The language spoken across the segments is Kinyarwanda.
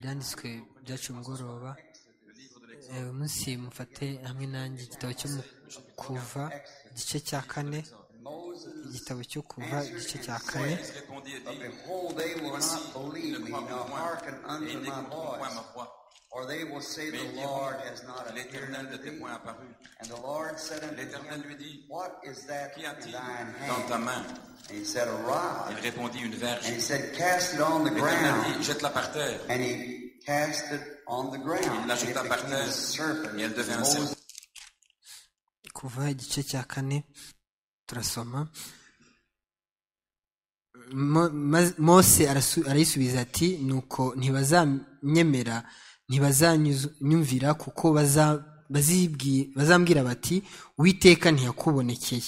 ibyanditswe byacu mugoroba uyu munsi mufate hamwe nanjye igitabo cyo mu kuva igice cya kane igitabo cyo kuva igice cya kane Moïse répondit et But dit, behold, they will Voici, not ils believe ne me, croient nor point moi, hearken et ils unto my n'écouteront point voice. ma voix. Or they will say, Mais ils The Lord has diront, not appeared l'Éternel ne unto t'est thee. point apparu. And the Lord said unto L'Éternel lui him, dit, What is that Qu'y in a-t-il thine dans ta hand? main And he said, A Il rod. répondit, une And he verge. said, Cast it on the L'Éternel dit, ground. jette-la par terre. And he cast it on the ground. Il And la it jeta par became terre, a serpent. et elle devint un Moses serpent. kuva igice cya kane turasoma Mo- ma- mose arasu- arayisubiza ati nuko ntibazanyemera ntibazanyumvira kuko baza- bazibwi- bazambwira bati uwiteka ntiyakubonekeye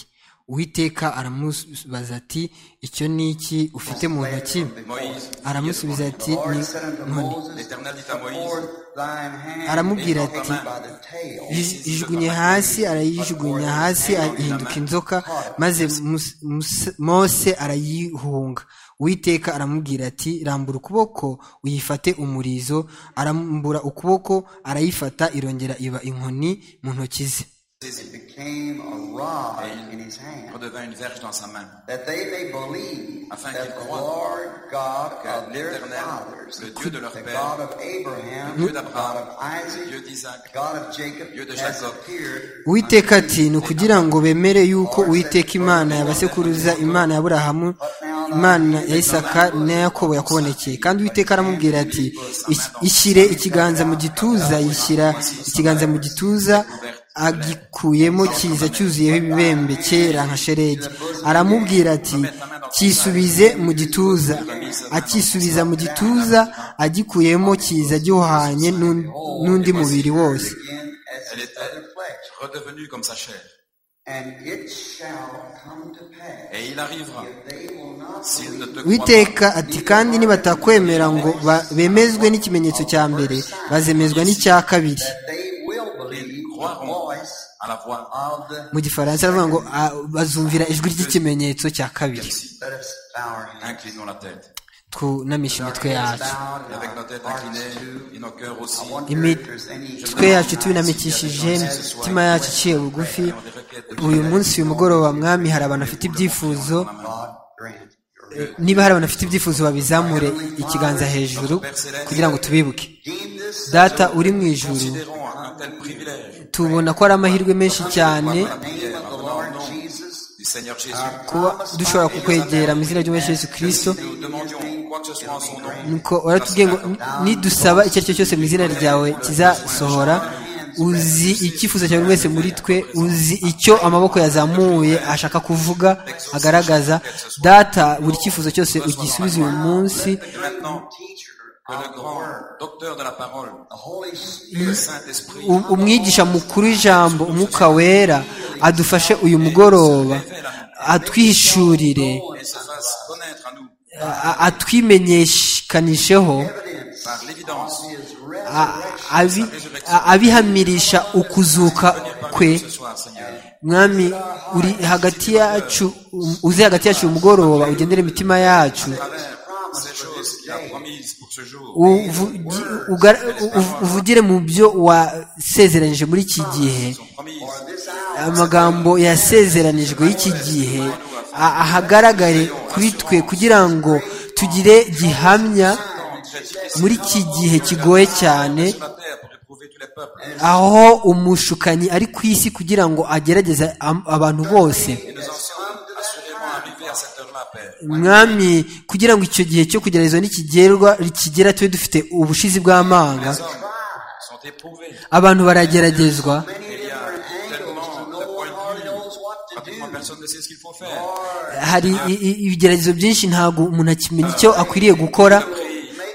uwiteka aramubaza ati icyo ni iki ufite mu ntoki Moïse, aramusubiza ati The Lord "Ni said unto inkoni." Moses, L'Éternel dit à Moïse, Forth thine hand Aramubwira and take ati, it by the tail, Yiz- ijugunye hasi arayijugunya hasi ahinduka inzoka maze Mus- Mus- mose arayihunga uwiteka aramubwira ati rambura ukuboko uyifate umurizo arambura ukuboko arayifata irongera iba inkoni mu ntoki ze it became a rod in his hand, redevint une verge dans sa main. that they may believe Afin that qu'ils the croient Lord God que of their l'Éternel, fathers, le Dieu de leur the père, God of Abraham, Dieu the d'Abraham, God of le Isaac, Dieu d'Isaac, the God of Jacob, Dieu de has Jacob. appeared uwiteka ati ni ukugira ngo bemere yuko uwiteka imana ya basekuruza imana ya burahamu imana ya isaka n'iya yakobo yakubonekeye kandi uwiteka aramubwira ati "Is- ishyire ikiganza mu gituza yishyira ikiganza mu gituza agikuyemo kiza cyuzuyeho ibibembe kera nka sheregi aramubwira ati cyisubize mu gituza akisubiza mu gituza agikuyemo kiza gihwanye n'un- n'undi mubiri wose again as Elle his est other flesh. redevenue comme sa chair. And it shall come to pass, Et il arrivera, if they will not s'il ne te croit pas, witeka ati kandi nibatakwemera ngo ba- bemezwe n'ikimenyetso cya mbere bazemezwa n'icya kabiri that they will believe the croiront voice à la voix of the mu gifaransa aravuga ngo "Ah, bazumvira ijwi ry'ikimenyetso cya kabiri Merci. let us bow our heads. Inclinons la tête. tunamishe imitwe yacu Bowed and Avec nos têtes our hearts inclinées et nos cœurs aussi, I wonder Imi- if there's any- imitwe yacu tuyinamikishije imitima yacu iciye bugufi uyu munsi uyu mugoroba mwami hari abantu bafite ibyifuzo God grant your niba hari abantu bafite ibyifuzo babizamure ikiganza hejuru kugira ngo tubibuke redeem this data uri mu ijuru Considérons un tel privilège tubona ko ari amahirwe menshi cyane in the name of the Lord Jesus. du Seigneur Jésus. kuba dushobora kukwegera mu izina ry'umwami Yesu kirisito Nous demandions quoi que ce soit en son nom. nuko uratubwiye ngo nidusaba icyo ari cyo cyose mu izina ryawe kizasohora uzi icyifuzo cya buri wese muri twe uzi icyo amaboko yazamuye ashaka kuvuga agaragaza data buri cyifuzo cyose ugisubize uyu munsi Et maintenant, Teacher que le of the grand word, docteur de la parole, the Holy Spirit, le Saint-Esprit, U- umwigisha mukuru w'ijambo umwuka wera adufashe uyu mugoroba atwishurire et se fasse connaître à nous a- a- atwimenyekanisheho evidence par l'évidence of His a- resurrection, abi- a- abihamirisha ukuzuka kwe ce soir, Seigneur. mwami uri hagati yacu um- uze hagati yacu uyu mugoroba ugendere imitima yacu À travers ces choses qu'il a promises pour ce jour, uvugi- ugar- uv- uvugire mu byo wasezeranije muri iki gihe sont promises for this hour, amagambo yasezeranijwe y'iki gihe a- ahagaragare kuri twe kugira ngo tugire gihamya muri iki gihe kigoye cyane sur la terre pour éprouver tous les peuples. aho umushukanyi ari ku isi kugira ngo agerageze am- abantu bose Et nous en sommes assurément arrivés à cette heure-là, Père. mwami kugira ngo icyo gihe cyo kugeragezwa n'ikigerwa kigera tube dufite ubushizi bw'amanga Les hommes sont éprouvés. abantu barageragezwa many Il y a different angles tellement to de no one points de hardly knows what vue, to do. pratiquement personne ne sait ce qu'il faut faire. hari i- i- ibigeragezo byinshi ntabwo umuntu akimenya icyo akwiriye gukora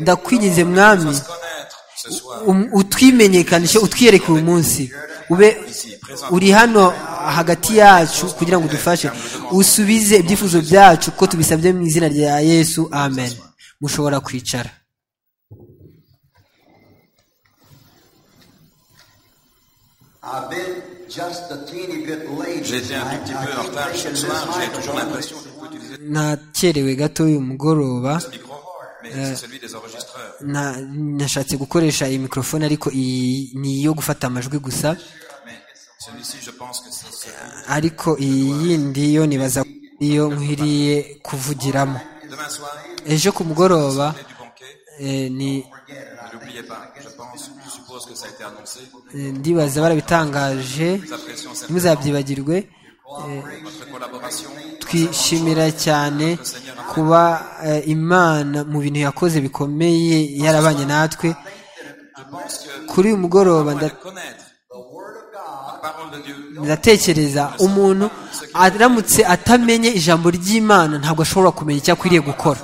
ndakwinginze mwami Nous se connaître ce soir, um- utwimenyekanishe utwiyereke uyu munsi ube ici, présent. uri hano hagati yacu kugira ngo udufashe usubize ibyifuzo byacu kuko tubisabye mu izina rya yesu amen mushobora kwicara I've been just a teeny bit late. J'ai été un tonight. I petit peu en keep retard thinking ce this soir. might J'ai toujours be l'impression de pouvoir utiliser nakerewe gato uyu mugoroba ce micro. Mais c'est celui des enregistreurs. Na- nashatse gukoresha iyi mikrofone ariko iyi ni iyo gufata amajwi gusa Mais celui-ci, je pense que c'est celui. ariko iyi yindi yo nibaza ko iyo nkwiriye kuvugiramo Demain soir, ejo ku mugoroba clé du banquet, eh, ni- ne l'oubliez pas. Je pense, je suppose que ça a été annoncé. eh, ndibaza barabitangaje Nous apprécions certainement ntimuzabyibagirwe votre collaboration. twishimira cyane kuba eh, imana mu bintu yakoze bikomeye yarabanye natwe Je pense que kuri uyu mugoroba on nda- connaître la parole de Dieu. ndatekereza umuntu aramutse atamenye ijambo ry'imana ntabwo ashobora kumenya icyo akwiriye gukora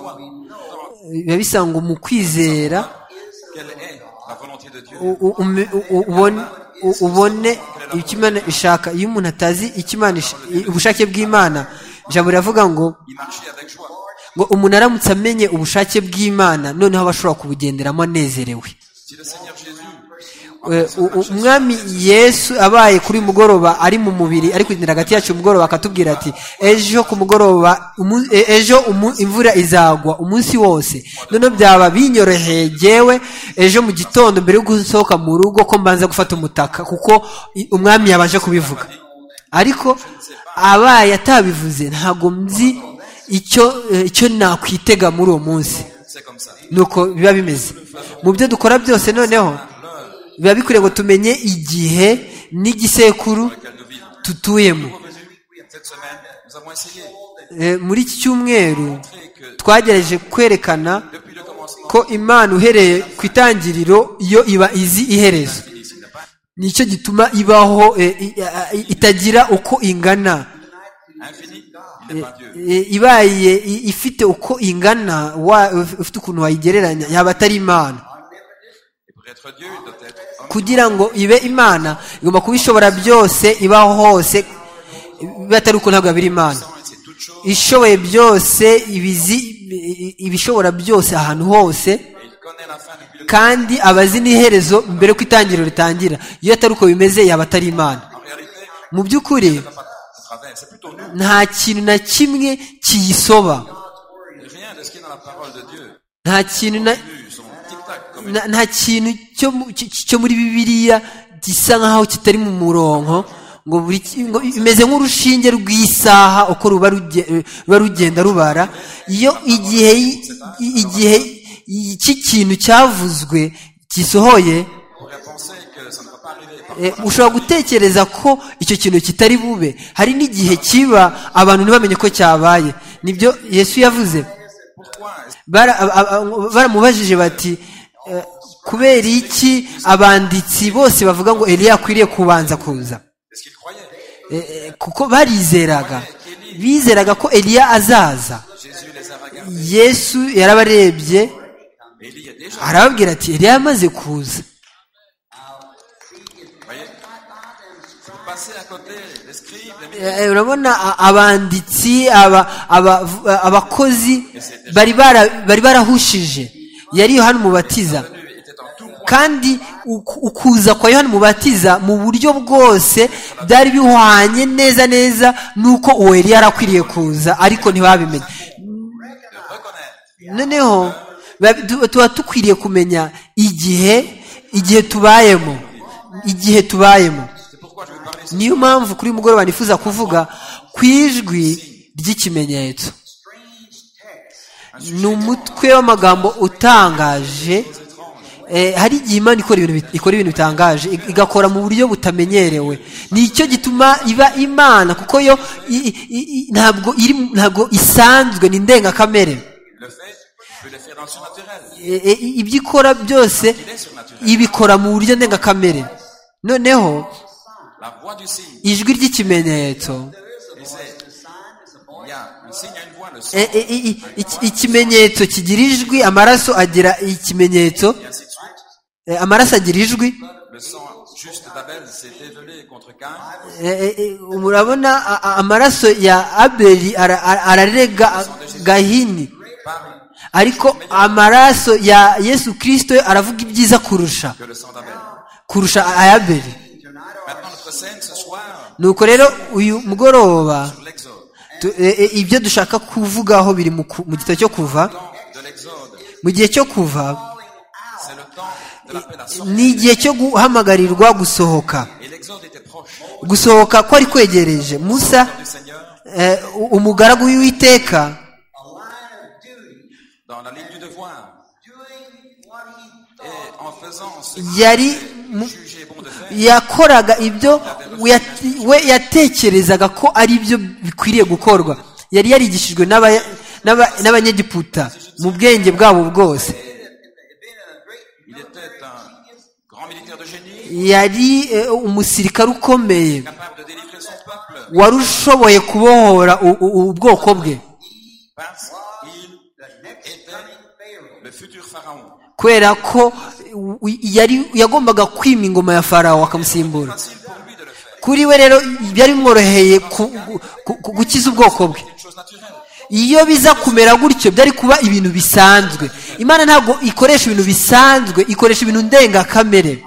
biba bisanga mu kwizera Quelle est la volonté de Dieu u- u- ume- u- u- ubone u- ubone icyo imana ishaka iyo umuntu atazi icyo Imana ish- i- ubushake bw'imana ijambo riravuga ngo Il marchait avec joie. ngo umuntu aramutse amenye ubushake bw'imana noneho aba ashobora kubugenderamo anezerewe Si le Seigneur Jésus, Eh, u- u- umwami yesu abaye kuri uyu mugoroba ari mu mubiri ari kugendera hagati yacu umugoroba akatubwira ati ejo ku mugoroba umu- e- ejo umu- imvura izagwa umunsi wose noneho byaba binyoroheye jyewe ejo mu gitondo mbere yo gusohoka mu rugo ko mbanza gufata umutaka kuko i- umwami yabanje kubivuga ariko abaye atabivuze ntabwo nzi icyo eh, icyo nakwitega muri uwo munsi c'est comme ça. nuko biba bimeze mu byo dukora byose noneho biba bikwiriye ngo tumenye igihe n'igisekuru Qu'elle nous vive. tutuyemo Jésus, Cette semaine, nous avons essayé de Eh, muri iki cyumweru montrer que twagerageje kwerekana depuis le commencement, ko imana uhereye ku itangiriro yo iba izi iherezo Félix n'a pas nicyo gituma ibaho eh, i- a- i- itagira uko ingana infini, il n'est pas Dieu. Eh, ibaye i- ifite uko ingana wa- ufite ukuntu wayigereranya yaba atari imana Et pour être Dieu, il doit être homme. kugira ngo ibe imana igomba kuba ishobora byose ibaho hose batari uko ntabwo yabira imana Et C'est toute chose. ishoboye byose ibizi ibishobora byose ahantu hose Et il connaît la fin depuis le kandi aba azi n'iherezo mbere ko itangiriro ritangira iyo atari uko bimeze yaba atari imana En réalité, il mu by'ukuri ne va pas à travers. C'est plutôt nous. nta kintu na kimwe kiyisoba Rien de ce qui est dans la parole de Dieu. nta kintu na Nous sommes tic-tac comme Na- nta kintu cyo mu- cy- cy- cyo muri bibiliya gisa nkaho kitari mu muronko ngo buri ki- ngo imeze nk'urushinge rw'isaha uko ruba ruge- ruba rugenda rubara iyo igihe y- i- igihe y- cy'ikintu cyavuzwe gisohoye On pourrait penser que ça ne va pas arriver. Parfois, eh, ushobora gutekereza ko icyo kintu kitari bube hari n'igihe kiba abantu ntibamenye ko cyabaye nibyo yesu yavuze Pourquoi est-ce Bara- ab- ab- ab- baramubajije bati eh, kubera iki abanditsi bose bavuga ngo eliya akwiriye kubanza kuza est-ce qu'il croyait Eh, eh, kuko barizeraga bizeraga ko eliya azaza Jésus les a regardés. yesu yarabarebye Et il y a déjà. arababwira ati eliya yamaze kuza Vous voyez Si vous passez à côté, les scribes, les ministres, Eh, eh, urabona a- abanditsi aba- aba- v- abakozi bari bara- bari barahushije yari yohana umubatiza venus étaient en tout point. kandi uku- ukuza kwa yohani umubatiza mu buryo bwose byari bihwanye neza neza n'uko uwo yari yarakwiriye kuza ariko ntibabimenye De reconnaître noneho ba- tu- tuba dukwiriye kumenya igihe igihe tubayemo igihe tubayemo C'est pourquoi je vous parlais ce niyo mpamvu kuri uyu mugoroba nifuza kuvuga ku ijwi ry'ikimenyetso ni umutwe w'amagambo utangaje Eh, hari igihe imana ikora ibintu bit- ikora ibintu bitangaje ig- igakora mu buryo butamenyerewe nicyo gituma iba imana kuko yo i- i- i- ntabwo iri mu- ntabwo isanzwe ni ndengakamere le fait, je vais le faire dans le surnaturel. Eh, eh, ibyo ikora byose Il est surnaturel. ibikora mu buryo ndengakamere noneho La voix du signe. ijwi ry'ikimenyetso Et c'est. Il y a un signe, il y a une voix, le signe, Eh, eh, eh, iki- ikimenyetso kigira ijwi amaraso agira ikimenyetso et ainsi de suite. Eh, amaraso agira ijwi Le sang juste d'Abel s'est dévelé contre Cain. Eh, eh, eh, murabona a- a- amaraso ya abeli ara- ara- ararega a- gahini Par ariko amaraso ya yesu kristo yo aravuga ibyiza kurusha que le sang d'Abel. kurusha ayabeli Maintenant, notre scène ce soir, nuko rero uyu mugoroba sur l'exode. tu- eh, eh, ibyo dushaka kuvugaho biri mu ku- mu gitabo cyo kuva Temps de l'exode. mu gihe cyo kuva C'est le temps de l'appel à ni sortir. igihe cyo guhamagarirwa gusohoka Et l'exode était proche. gusohoka ko ari kwegereje musa Du Seigneur, eh, u- umugaragu w'uwiteka a line of duty, dans la ligne du devoir, doing what he et thought en faisant ce yari qu'il mu- jugeait bon de faire, yakoraga ibyo yat- we yatekerezaga ko ari byo bikwiriye gukorwa yari yarigishijwe n'aba- n'aba- n'abanyegiputa mu bwenge bwabo bwose il était un grand militaire de génie, yari eh, umusirikare ukomeye capable de délivrer son peuple, wari ushoboye kubohora u- u- ubwoko bwe parce qu'il était le futur pharaon. kubera ko u- yari yagombaga kwima ingoma ya farawo akamusimbura Facile pour lui de le faire. kuri we rero byari bimworoheye ku- ku- ku- gukiza ubwoko bwe C'est une chose naturelle. iyo biza kumera gutyo byari kuba ibintu bisanzwe imana ntabwo ikoresha ibintu bisanzwe ikoresha ibintu ndengakamere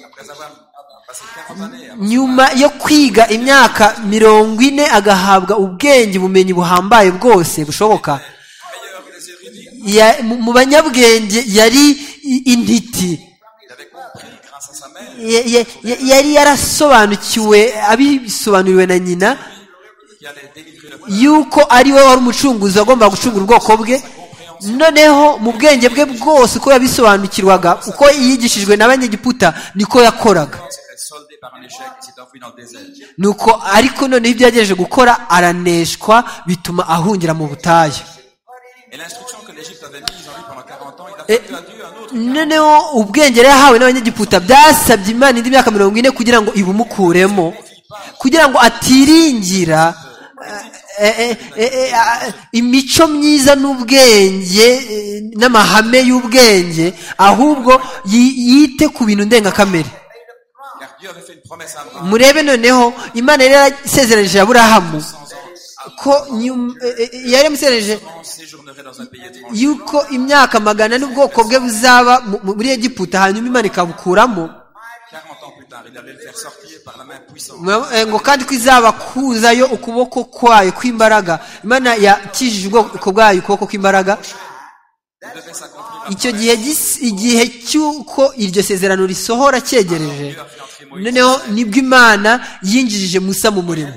Après avoir passé 40 années, à- nyuma yo kwiga imyaka mirongo ine agahabwa ubwenge ubumenyi buhambaye bwose bushoboka meilleur que les érudits, Ya- mu mu banyabwenge yari i- intiti il avait compris grâce à sa mère Ya- ya- ya- yari yarasobanukiwe abisobanuriwe na nyina qu'il allait délivrer le peuple. yuko ari we wari umucunguzi wagombaga gucungura ubwoko bwe noneho mu bwenge bwe bwose uko yabisobanukirwaga uko yigishijwe n'abanyegiputa niko yakoraga C'était soldé par un échec, il s'est enfui dans le désert. nuko ariko noneho ibyo yagerageje gukora araneshwa bituma ahungira mu butayu Et l'instruction que l'Égypte avait mise en lui pendant 40 ans, il a Et- fait à Dieu un autre. noneho ubwenge yari yahawe n'abanyegiputa byasabye imana indi myaka mirongo ine kugira ngo ibumukuremo kugira ngo atiringira eh, eh, eh, eh, eh, imico myiza n'ubwenge eh, n'amahame y'ubwenge ahubwo yi- yite ku bintu ndengakamere Car Dieu avait fait une promesse à Abraham. murebe noneho imana yari yarasezeranije aburahamu ko nyum- eh, eh, yari yamusezeranije On séjournerait dans un pays étranger. yuko imyaka magana ane ubwoko bwe buzaba mu- mu- muri egiputa hanyuma imana ikabukuramo 40 ans plus tard, il allait le faire sortir par la main puissante. Murab- eh, ngo kandi ko izaba kuzayo ukuboko kwayo kw'imbaraga imana yakijije ubwoko bwayo ukuboko kw'imbaraga Il devait s'accomplir la icyo gihe gis- igihe cy'uko iryo sezerano risohora cyegereje noneho nibwo imana yinjirije musa mu murimo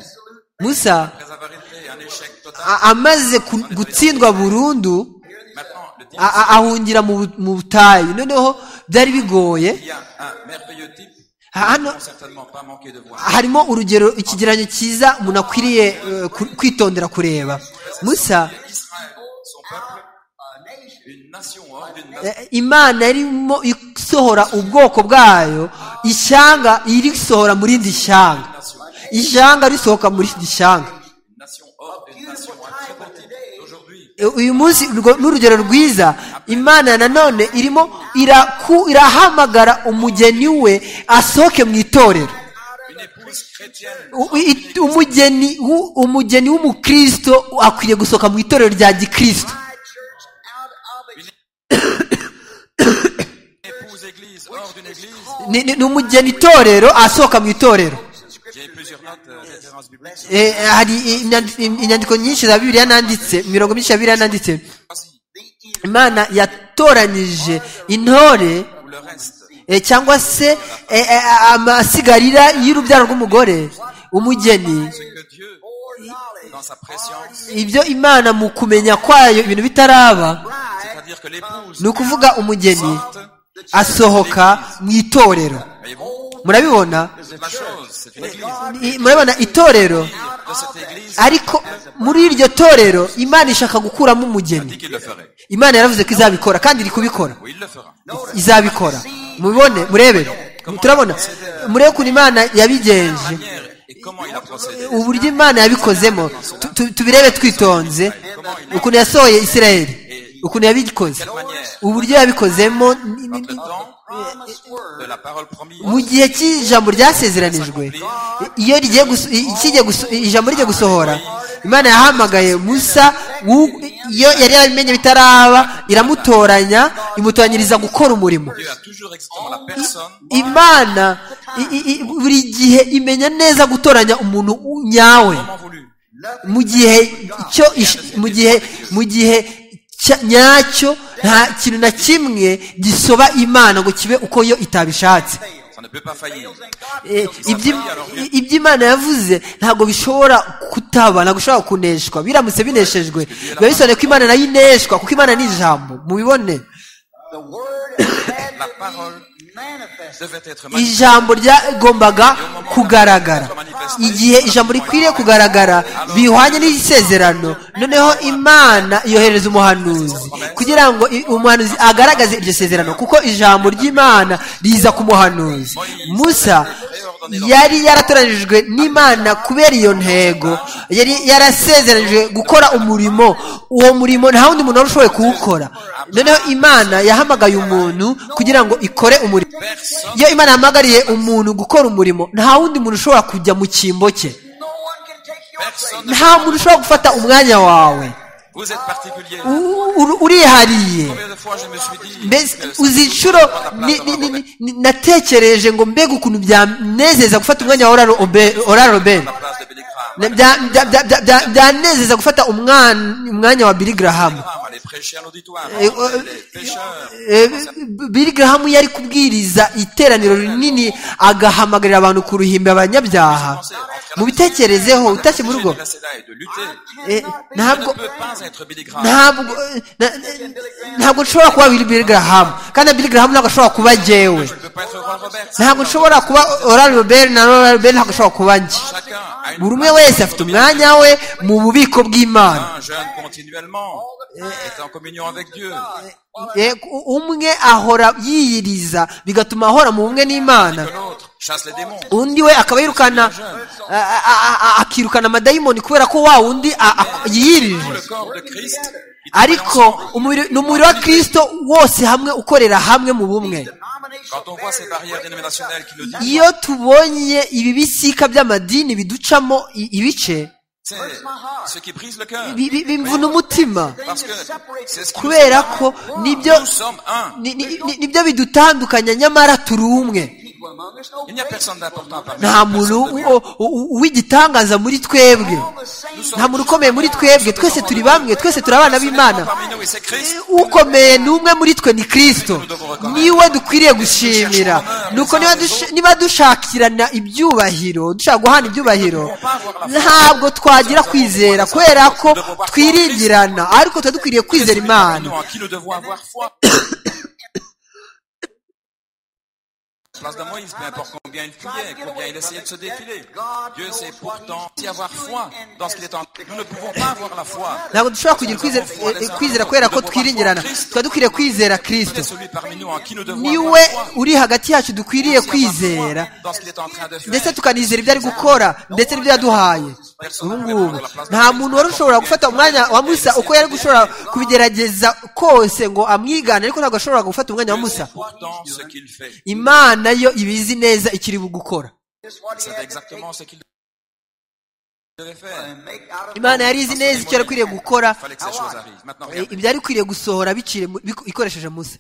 musa Après avoir été un échec total, a- amaze ku- gutsindwa burundu maintenant le diable, a- a- ahungira mu bu- mu butayu noneho byari bigoye il y a un merveilleux type Ah, qu'ils non. n'ont certainement pas manqué de voir. harimo urugero ikigereranyo cyiza umuntu akwiriye eh, ku- kwitondera kureba musa Israël, son peuple, une nation hors d'une nation. Eh, imana yarimo isohora ubwoko bwayo ishyanga irisohora mu rindi shyanga ishyanga risohoka mu rindi shyanga Une nation hors d'une nation. Un très beau type aujourd'hui. Eh, uyu munsi urwo ni urugero rwiza imana nanone irimo iraku- irahamagara umugeni we asohoke mu itorero Une épouse chrétienne. U- i- umugeni w'u- umugeni w'umukristo akwiriye gusohoka mu itorero rya gikristo my church out of it. Une épouse église hors d'une église. ni ni- ni umugeni itorero asohoka mu itorero J'ai plusieurs notes, euh, références bibliques. Eh, hari inyandi- inyandiko nyinshi za bibiliya nanditse imirongo myinshi ya bibiliya nanditse Voici, imana yatoranyije intore ou le reste. eh, cyangwa se eh, eh, amasigarira y'urubyaro rw'umugore umugeni Ce que Dieu, dans sa préscience, ibyo imana mu kumenya kwayo ibintu bitaraba c'est-à-dire que l'épouse ni ukuvuga umugeni porte, asohoka mu itorero mais bon, murabibona la chose, c'est une église. I- murabibona itorero De cette église, ariko muri iryo torero imana ishaka gukuramo umugeni dit qu'il le ferait. imana yaravuze ko izabikora kandi iri kubikora Oui, il le fera. izabikora mubibone murebere turabona murebe ukuntu imana yabigenje Manière et comment il a procédé. uburyo imana yabikozemo Tu- tu- tubirebe twitonze ukuntu yasohoye isirayeli ukuntu yabikoze uburyo yabikozemo ni- ni- Entre ni- le temps de la parole promise, mu gihe cy'ijambo ryasezeranijwe iyo rigiye guso- i- kijya guso- ijambo rijya gusohora imana yahamagaye musa wu- iyo yari yabimenye bitaraba iramutoranya imutoranyiriza gukora umurimo Dieu a toujours existé dans la personne imana i- i- i- buri gihe imenya neza gutoranya umuntu u- nyawe comment voulu. mu gihe cyo ish- mu gihe mu gihe cya- nyacyo nta kintu na kimwe gisoba imana ngo kibe uko yo itabishatse Ça ne peut pas faillir. Eh, Ça ibyi- faillit, alors bien. i- iby'imana yavuze ntabwo bishobora kutaba ntabwo bishobora kuneshwa biramutse bineshejwe biba bisobanuye ko imana nayo ineshwa kuko imana ni ijambo mubibone The word had La to parole be manifested. devait être manifesté. ijambo ryagombaga kugaragara igihe ijambo rikwiriye kugaragara bihwanye n'isezerano noneho imana yohereza umuhanuzi kugira ngo i- umuhanuzi agaragaze iryo sezerano kuko ijambo ry'imana riza ku muhanuzi musa yari yaratoranijwe n'imana kubera iyo ntego yari yarasezeranijwe gukora umurimo uwo murimo nta wundi muntu wari ushoboye kuwukora noneho imana yahamagaye umuntu kugira ngo ikore umurimo Personne iyo imana yahamagariye umuntu gukora umurimo nta wundi muntu ushobora kujya mu kimbo cye No one can take your Personne ne nta muntu ushobora gufata umwanya wawe Vous êtes particulier. U- u- urihariye Combien de fois je me suis dit mbese que ça- uzi inshuro ni- ni- ni- ni- ni- natekereje ngo mbega ukuntu byanezeza gufata umwanya wa ora robert la place de Billy Graham. Na- bya- bya- bya- bya- bya- byanezeza gufata umwan- umwanya wa Billy Graham Graham allait prêcher à l'auditoire. Eh, euh, les pêcheurs. Eh, Billy Graham yari kubwiriza iteraniro rinini agahamagarira abantu ku ruhimbi abanyabyaha mu bitekerezeho utashye mu rugo De la SEDA et de lutter. eh, Je ntabwo ne peux pas être Billy Graham. ntabwo na- na- ntabwo nshobora kuba Bill- Billy Graham kandi na Billy Graham ntabwo ashobora kuba jyewe Je ne peux pas être Roy Roberts. ntabwo nshobora kuba Oral Robert na Oral Robert ntabwo ashobora kuba njye Chacun a une buri umwe wese afite umwanya we mu bubiko bw'Imana Un jeûne continuellement. Est en communion avec Dieu. Eh, u- umwe ahora yiyiriza bigatuma ahora mu bumwe n'imana Que l'autre chasse les démons. undi we akaba yirukana a- a- a- a- akirukana amadayimoni kubera ko wa wundi a- a- yiyirije Le corps de Christ. qui travaille ariko umubiri ni umubiri wa kirisito wose hamwe ukorera hamwe mu bumwe Quand on voit ces barrières dénominationnelles qui nous disent, iyo tubonye ibi bisika by'amadini biducamo i- ibice c'est ce qui brise le cœur. bi- bi- bimvuna umutima Parce que c'est ce qui nous kubera ko nibyo Nous sommes un. ni- ni- ni- nibyo bidutandukanya nyamara turi umwe people among us. No Il n'y a personne d'important parmi nta nous. muntu personne de bien. u- u- u- w'igitangaza muri twebwe the same nta muntu ukomeye muri twebwe twese turi bamwe twese turi abana b'imana Parmi nous, et c'est Christ. ukomeye ni umwe muri twe ni kirisito niwe dukwiriye gushimira nuko niba dush- niba dushakirana ibyubahiro dushaka guhana ibyubahiro ntabwo twagira kwizera kubera ko twiringirana ariko tuba dukwiriye kwizera Parmi imana nous, en qui nous devons avoir foi. Place de Moïse, peu importe combien il priait, combien il essayait de se défiler. Dieu sait pourtant y avoir foi dans ce qu'il est en Nous ne pouvons pas avoir la foi. ntabwo dushobora kugira kwizera, eh, eh, kwizera kubera ko twiringirana tuba dukwiriye kwizera C'est kirisito celui parmi nous en qui nous devons niwe avoir foi. uri hagati yacu dukwiriye kwizera dans ce qu'il est en train de faire. ndetse tukanizera ibyo ari gukora ndetse n'ibyo yaduhaye ubu ngubu nta muntu wari ushobora gufata umwanya wa musa uko yari gushobora kubigerageza kose ngo amwigane ariko ntabwo ashobora gufata umwanya wa Dieu sait musa pourtant ce qu'il fait. imana yo ibizi neza ikiri gukora is what he C'est had to take exactement ce qu'il devait faire. and make out of imana yari izi neza icyo yari ikwiriye gukora Il fallait que ces choses arrivent. Maintenant, eh, regardez. ibyari bikwiriye gusohora bicire mu- biku- ikoresheje musa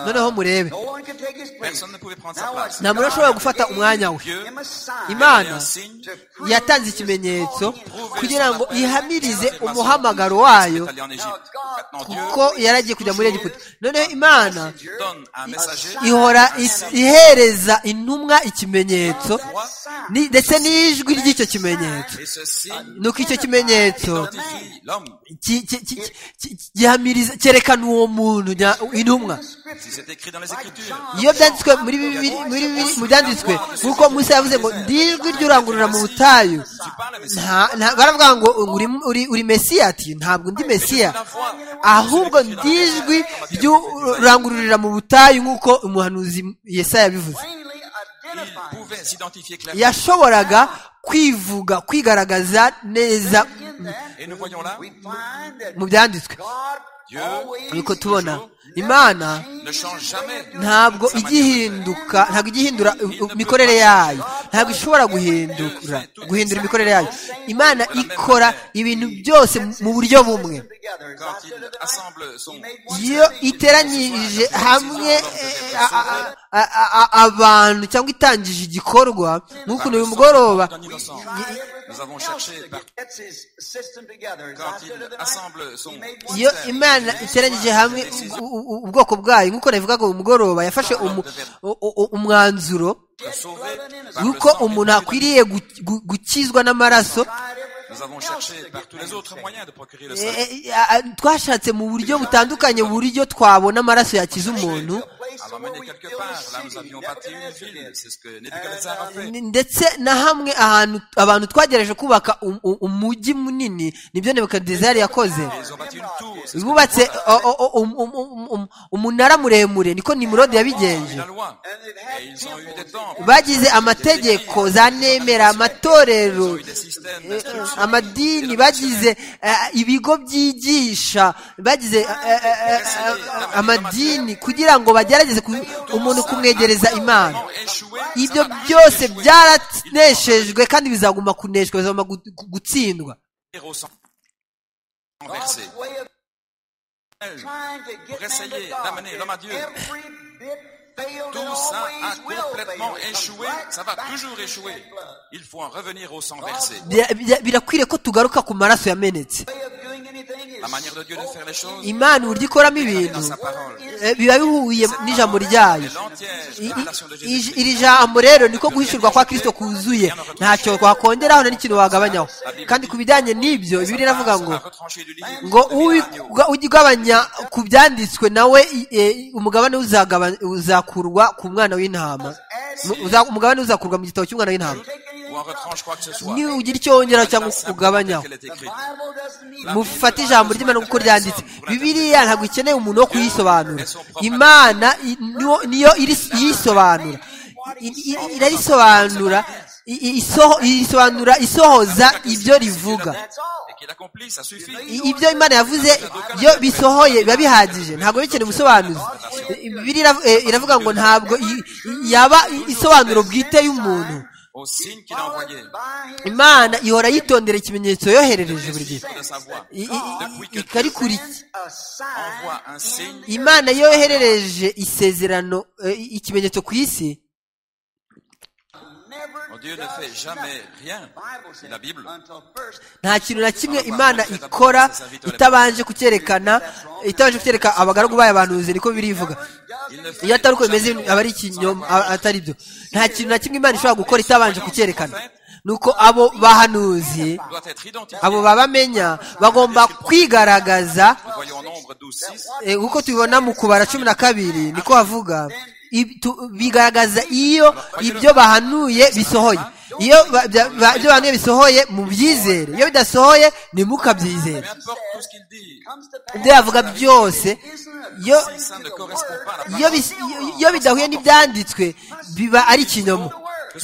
noneho murebe No one can take his place. Personne ne pouvait prendre sa place. nta muntu ushobora gufata umwanya we Dieu Him a sign avait imana un signe yatanze ikimenyetso kugira ngo ihamirize umuhamagaro wayo allé en Égypte. Maintenant, kuko Dieu yari agiye kujya muri egiputa noneho imana donne un messager. ihora is- ihereza intumwa ikimenyetso ni- ndetse n'ijwi ry'icyo kimenyetso Et ce signe nuko icyo kimenyetso identifie l'homme. ki- ki- ki- ki- ki- gihamiriza cyerekana uwo muntu nya- intumwa Si c'est écrit dans les Écritures, iyo byanditswe muri bibiri muri bibiri mu byanditswe nk'uko musa yavuze ngo ndi ijwi ry'urangurura mu butayu tu parles, mais c'est nta nta- baravuga ngo uri, uri, uri mesiya ati ntabwo ndi mesiya ahubwo ndi ijwi ry'urangururira mu butayu nk'uko umuhanuzi yesaya yabivuze plainly il identified. pouvait s'identifier clairement. yashoboraga kwivuga kwigaragaza neza In that, Et nous voyons là, we find that mu byanditswe God Dieu always nuko tubona imana ne change jamais. ntabwo sa manière de igihinduka ntabwo igihindura u- u- imikorere yayo ntabwo ishobora guhindura guhindura imikorere yayo imana ikora ibintu byose mu buryo bumwe Quand il assemble son... iyo iteranyirije hamwe eh, a- a- a- a- a- abantu cyangwa itangije igikorwa nk'ukuntu uyu mugoroba D'un innocent. Nous avons cherché partout. Quand il assemble son... iyo imana iteranyije hamwe u- u- u- ubwoko bwayo nk'uko nabivuga ngo uyu mugoroba yafashe umu- u- u- umwanzuro sauver yuko umuntu akwiriye gu- gu- gukizwa n'amaraso Nous avons cherché par tous les autres moyens de procurer le Eh, salut. eh, eh, twashatse mu buryo butandukanye uburyo twabona amaraso yakiza umuntu À l'emmener quelque part. Là, nous avions bâti une ville. C'est ce que Nebuchadnezzar a fait. N- ndetse na hamwe ahantu abantu twageraje kubaka um- um- umujyi munini nibyo nebukadinezari yakoze Ils ont bâti une tour. C'est ce que bubatse o- o- o- um- um- um- um- umunara muremure niko nimurodi yabigenje dit la loi. Et ils ont eu des temples. bagize amategeko za nemera Ils ont amatorero eu des systèmes Eh, d'instruction. amadini bagize eh, ibigo byigisha bagize eh, eh, eh, eh, amadini kugira ngo bagerageze ku- umuntu kumwegereza imana Échoué, ibyo ça va byose échouer. byarataneshejwe kandi bizaguma kuneshwa bizaguma gu- gu- gutsindwa Ils vont s'en- renverser. Pour essayer d'amener l'homme à Dieu. Tout ça a complètement échoué. Ça va toujours échouer. Il faut en revenir au sang versé. Bira- bira- birakwiriye ko tugaruka ku maraso yamenetse La manière de Dieu de faire les choses imana uburyo ikoramo dans ibintu sa parole. eh, biba bihuye n'ijambo ryayo Et l'entière I- révélation de i- iri- Jésus. iri jambo rero niko guhishurwa kwa kirisito kuzuye ntacyo twakongeraho nta n'ikintu wagabanyaho kandi ku bijyanye n'ibyo bibiri iravuga ngo à retrancher du livre ngo de Miradio. uwi- ujya ugabanya ku byanditswe nawe i- e, umugabane uzagaba- uzakurwa ku mwana w'intama Mu- uza- umugabane uzakurwa mu gitabo cy'umwana w'intama Ou en retranche quoi que ce soit. niba ugira icyo wongeraho cyangwa Place ugabanyaho telle qu'elle est écrite. mufate ijambo ry'imana kuko ryanditse bibiriya ntabwo ikeneye umuntu wo kuyisobanura imana i- niwo- niyo iri- iyisobanura I- i- irarisobanura i- i- isoho- irisobanura isohoza ibyo rivuga Et qu'il accomplit, ça suffit. I- ibyo imana yavuze iyo bisohoye biba bihagije ntabwo bikeneye ubusobanuzi I- Bibiliya irav- eh, iravuga ngo ntabwo i- i- yaba isobanuro bwite y'umuntu Au signe qu'il a envoyé. imana ihora yitondera ikimenyetso yoherereje buri gihe De sa voix. I- i- i- Depuis que Dieu ikarikurikiye envoie un signe, imana yoherereje isezerano eh, ikimenyetso ku isi oh, Dieu ne fait jamais rien. Dit La Bible. nta kintu na kimwe imana ikora itabanje kucyerekana itabanje kucyereka abagaragu bayo abahanuzi niko birivuga Il ne fait iyo atari uko bimeze aba ari ikinyoma a- atari byo nta kintu na kimwe imana ishobora gukora itabanje kucyerekana nuko abo bahanuzi doit être identifié. abo babamenya bagomba kwigaragaza Nous voyons en nombre 12, 6. Eh, uko tubibona mu kubara cumi na kabiri niko havuga Ib- tu- bigaragaza iyo ibyo bahanuye bisohoye iyo ba- bya- ba- ibyo bahanuye bisohoye mu byizere iyo bidasohoye ntimukabyizere Peu importe tout ce qu'il dit. ibyo yavuga byose iyo Si ça ne correspond pas à la iyo, parole, bis- iyo- iyo bidahuye n'ibyanditswe biba ari ikinyoma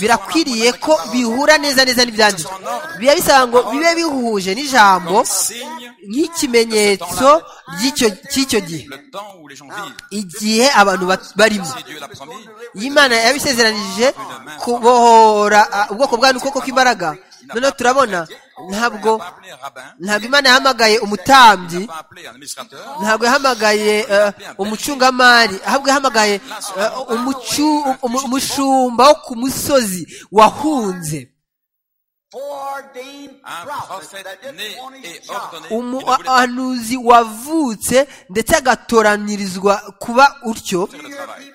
birakwiriye ko bihura neza neza n'ibyanditswe biba bisaba ngo bibe bihuje n'ijambo signe nk'ikimenyetso ry'icyo- cy'icyo gihe le temps où les gens vivent. igihe abantu bat- barimo Si Dieu l'a promis, Iyo Imana yabisezeranije kubohora ah, ubwoko bwa ukuboko kw'imbaraga noneho turabona ntabwo il n'a pas appelé un rabbin, ntabwo imana yahamagaye umutambyi il n'a pas appelé un administrateur, ntabwo yahamagaye eh, umucungamari ahubwo yahamagaye eh, umucu- umu- umushumba wo ku musozi wahunze un prophète né et ordonné. qui ne voulait pas umuhanuzi wavutse ndetse agatoranyirizwa kuba utyo faire le travail.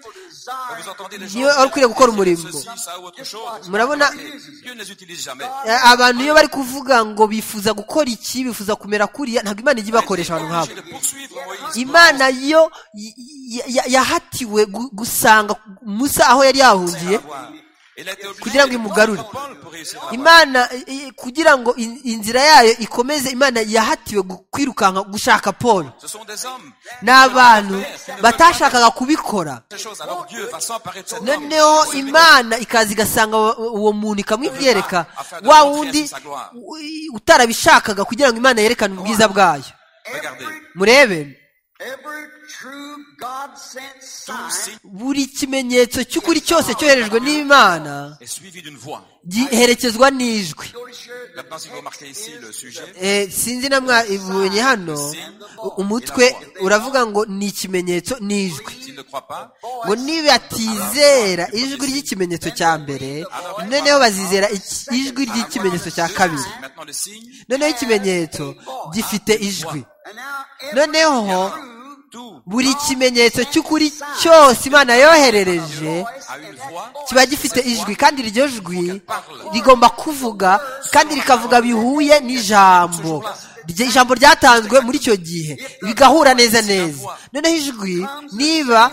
Et Vous entendez les gens niwe wari ukwiriye gukora umurimo dire ceci, ça ou autre chose. murabona Et Dieu ne les utilise jamais. Eh, abantu iyo bari kuvuga ngo bifuza gukora iki bifuza kumera kuriya ntabwo imana ijya ibakoresha abantu nk'abo Obligé de poursuivre Moïse. imana yo y- y- ya- yahatiwe gu- gusanga musa aho yari yahungiye Avoir. Il a été obligé Kugira ngo de imugarure. prendre Paul pour réussir à avoir. imana eh, eh, kugira ngo in- inzira yayo ikomeze imana yahatiwe gu- kwirukanka gushaka paul Ce sont des hommes. ni abantu batashakaga kubikora Ces choses, alors Dieu va s'emparer de cet homme. noneho imana ikaza igasanga uwo- uwo muntu ikamwibyereka wa wundi u- utarabishakaga kugira ngo imana yerekane ubwiza bwayo Regardez. murebe Every true God sent Tout sign signe buri kimenyetso cy'ukuri cyose cyoherejwe n'imana est suivi d'une voix. giherekezwa n'ijwi go to share the Maintenant, si vous remarquez ici le sujet, Eh, sinzi na mwabonye hano u- umutwe uravuga ngo ni ikimenyetso n'ijwi s'il ne croit pas, ngo nibatizera ijwi ry'ikimenyetso cya mbere noneho bazizera iki- ijwi ry'ikimenyetso cya kabiri maintenant le signe, noneho ikimenyetso gifite ijwi and now every noneho true tout buri kimenyetso cy'ukuri cyose imana yoherereje a une voix kiba gifite ijwi kandi iryo jwi rigomba kuvuga kandi rikavuga bihuye n'ijambo Rye- ijambo ryatanzwe muri icyo gihe bigahura neza neza noneho ijwi niba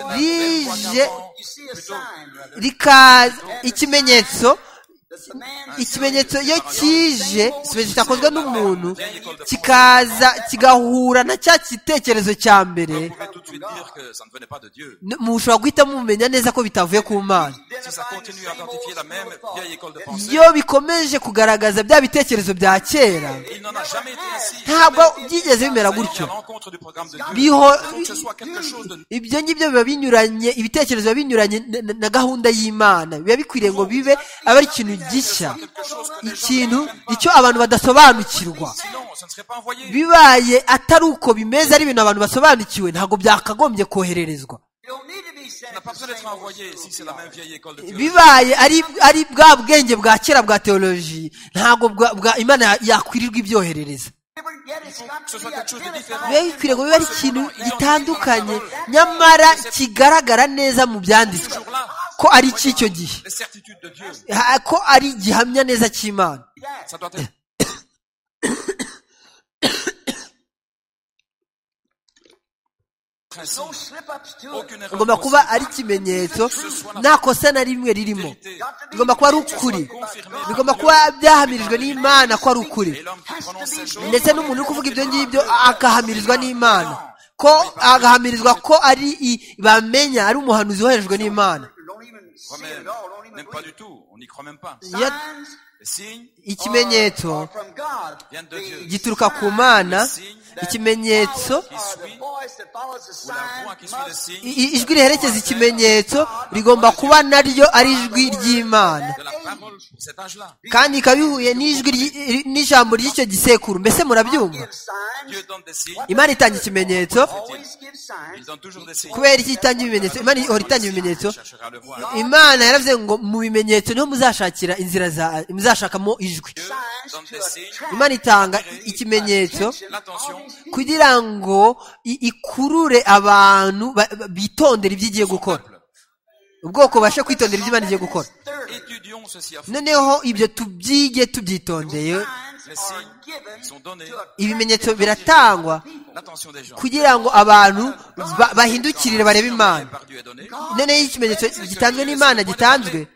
rije you see a sign brother rikaza ikimenyetso that the man ikimenyetso iyo kije ikimenyetso cyakozwe n'umuntu kikaza kigahura na cya gitekerezo cya mbere vous pouvez tout de suite dire que ça ne venait pas de Dieu. n- mushobora guhita mumenya neza ko bitavuye ku mana Si ça continue à identifier la même vieille école de pensée, iyo bikomeje kugaragaza bya bitekerezo bya kera il n'en a jamais été ainsi. ntabwo byigeze bimera C'est gutyo à l'encontre du programme de Dieu. biho Il faut que ce soit quelque chose de ibyo ngibyo biba binyuranye ibitekerezo biba binyuranye na- na- na gahunda y'imana biba bikwiriye ngo bibe aba ari ikintu gishya ikintu icyo abantu badasobanukirwa Sinon, ce ne serait pas envoyé. bibaye atari uko bimeze ari ibintu abantu basobanukiwe ntabwo byakagombye kohererezwa you don't need to be sent Il n'a pas besoin d'être envoyé si c'est la même vieille école de théologie. bibaye ari ari bwa bwenge bwa kera bwa teoloji ntabwo bwa- bwa imana ya- yakwirirwa ibyoherereza Never get it. It's got Ce to be soit quelque chose de identified. différent. biba bikwiriye ngo bibe ari ikintu gitandukanye nyamara kigaragara neza mu byanditswe Toujours là, ko ari icy'icyo gihe les certitudes de Dieu. Ha- ko ari gihamya neza cy'imana Ça doit être. No Principe, slip-ups to it. aucune erreur rigomba kuba possible. ari ikimenyetso nta kosa na rimwe ririmo rigomba kuba ari ukuri bigomba kuba byahamirijwe n'imana ko ari ukuri Et l'homme qui prononce ces choses, ndetse n'umuntu uri kuvuga ibyo ngibyo agahamirizwa n'imana ko agahamirizwa ko ari i- bamenya ari umuhanuzi woherejwe n'imana Don't even see it même, at all. Don't even même read pas it. du tout, on n'y croit même pas. Iyo- Signs Les signes, ikimenyetso are from God. Vient de Dieu. gituruka ku mana ikimenyetso The voice are the voice that follows the ou la voix sign qui suit le must signe, i- i- ijwi riherekeza ikimenyetso rigomba kuba naryo ari ijwi ry'imana de la parole pour cet âge-là. kandi ikaba ihuye n'ijwi ry- ri- n'ijambo ry'icyo gisekuru mbese murabyumva give signs. Dieu donne des signes, imana itanga ikimenyetso Always give il signs. donne toujours des signes. kubera iki itanga ibimenyetso imana ihora itanga ibimenyetso Il cherchera à le voir. imana yaravuze ngo mu bimenyetso niho muzashakira inzira za muzashakamo ijwi Dieu donne des signes, imana itanga i- ikimenyetso l'attention, kugira ngo i- ikurure abantu ba- ba- bitondera ibyo igiye gukora ubwoko bubashe kwitondera ibyo imana igiye gukora Thirty étudions ceci à fond. noneho ibyo tubyige tubyitondeye Les signs are signes given sont donnés, to attract ibimenyetso biratangwa l'attention des gens. kugira ngo abantu ba- bahindukirire barebe imana Par Dieu est donné. noneho iyo ikimenyetso gitanzwe n'imana gitanzwe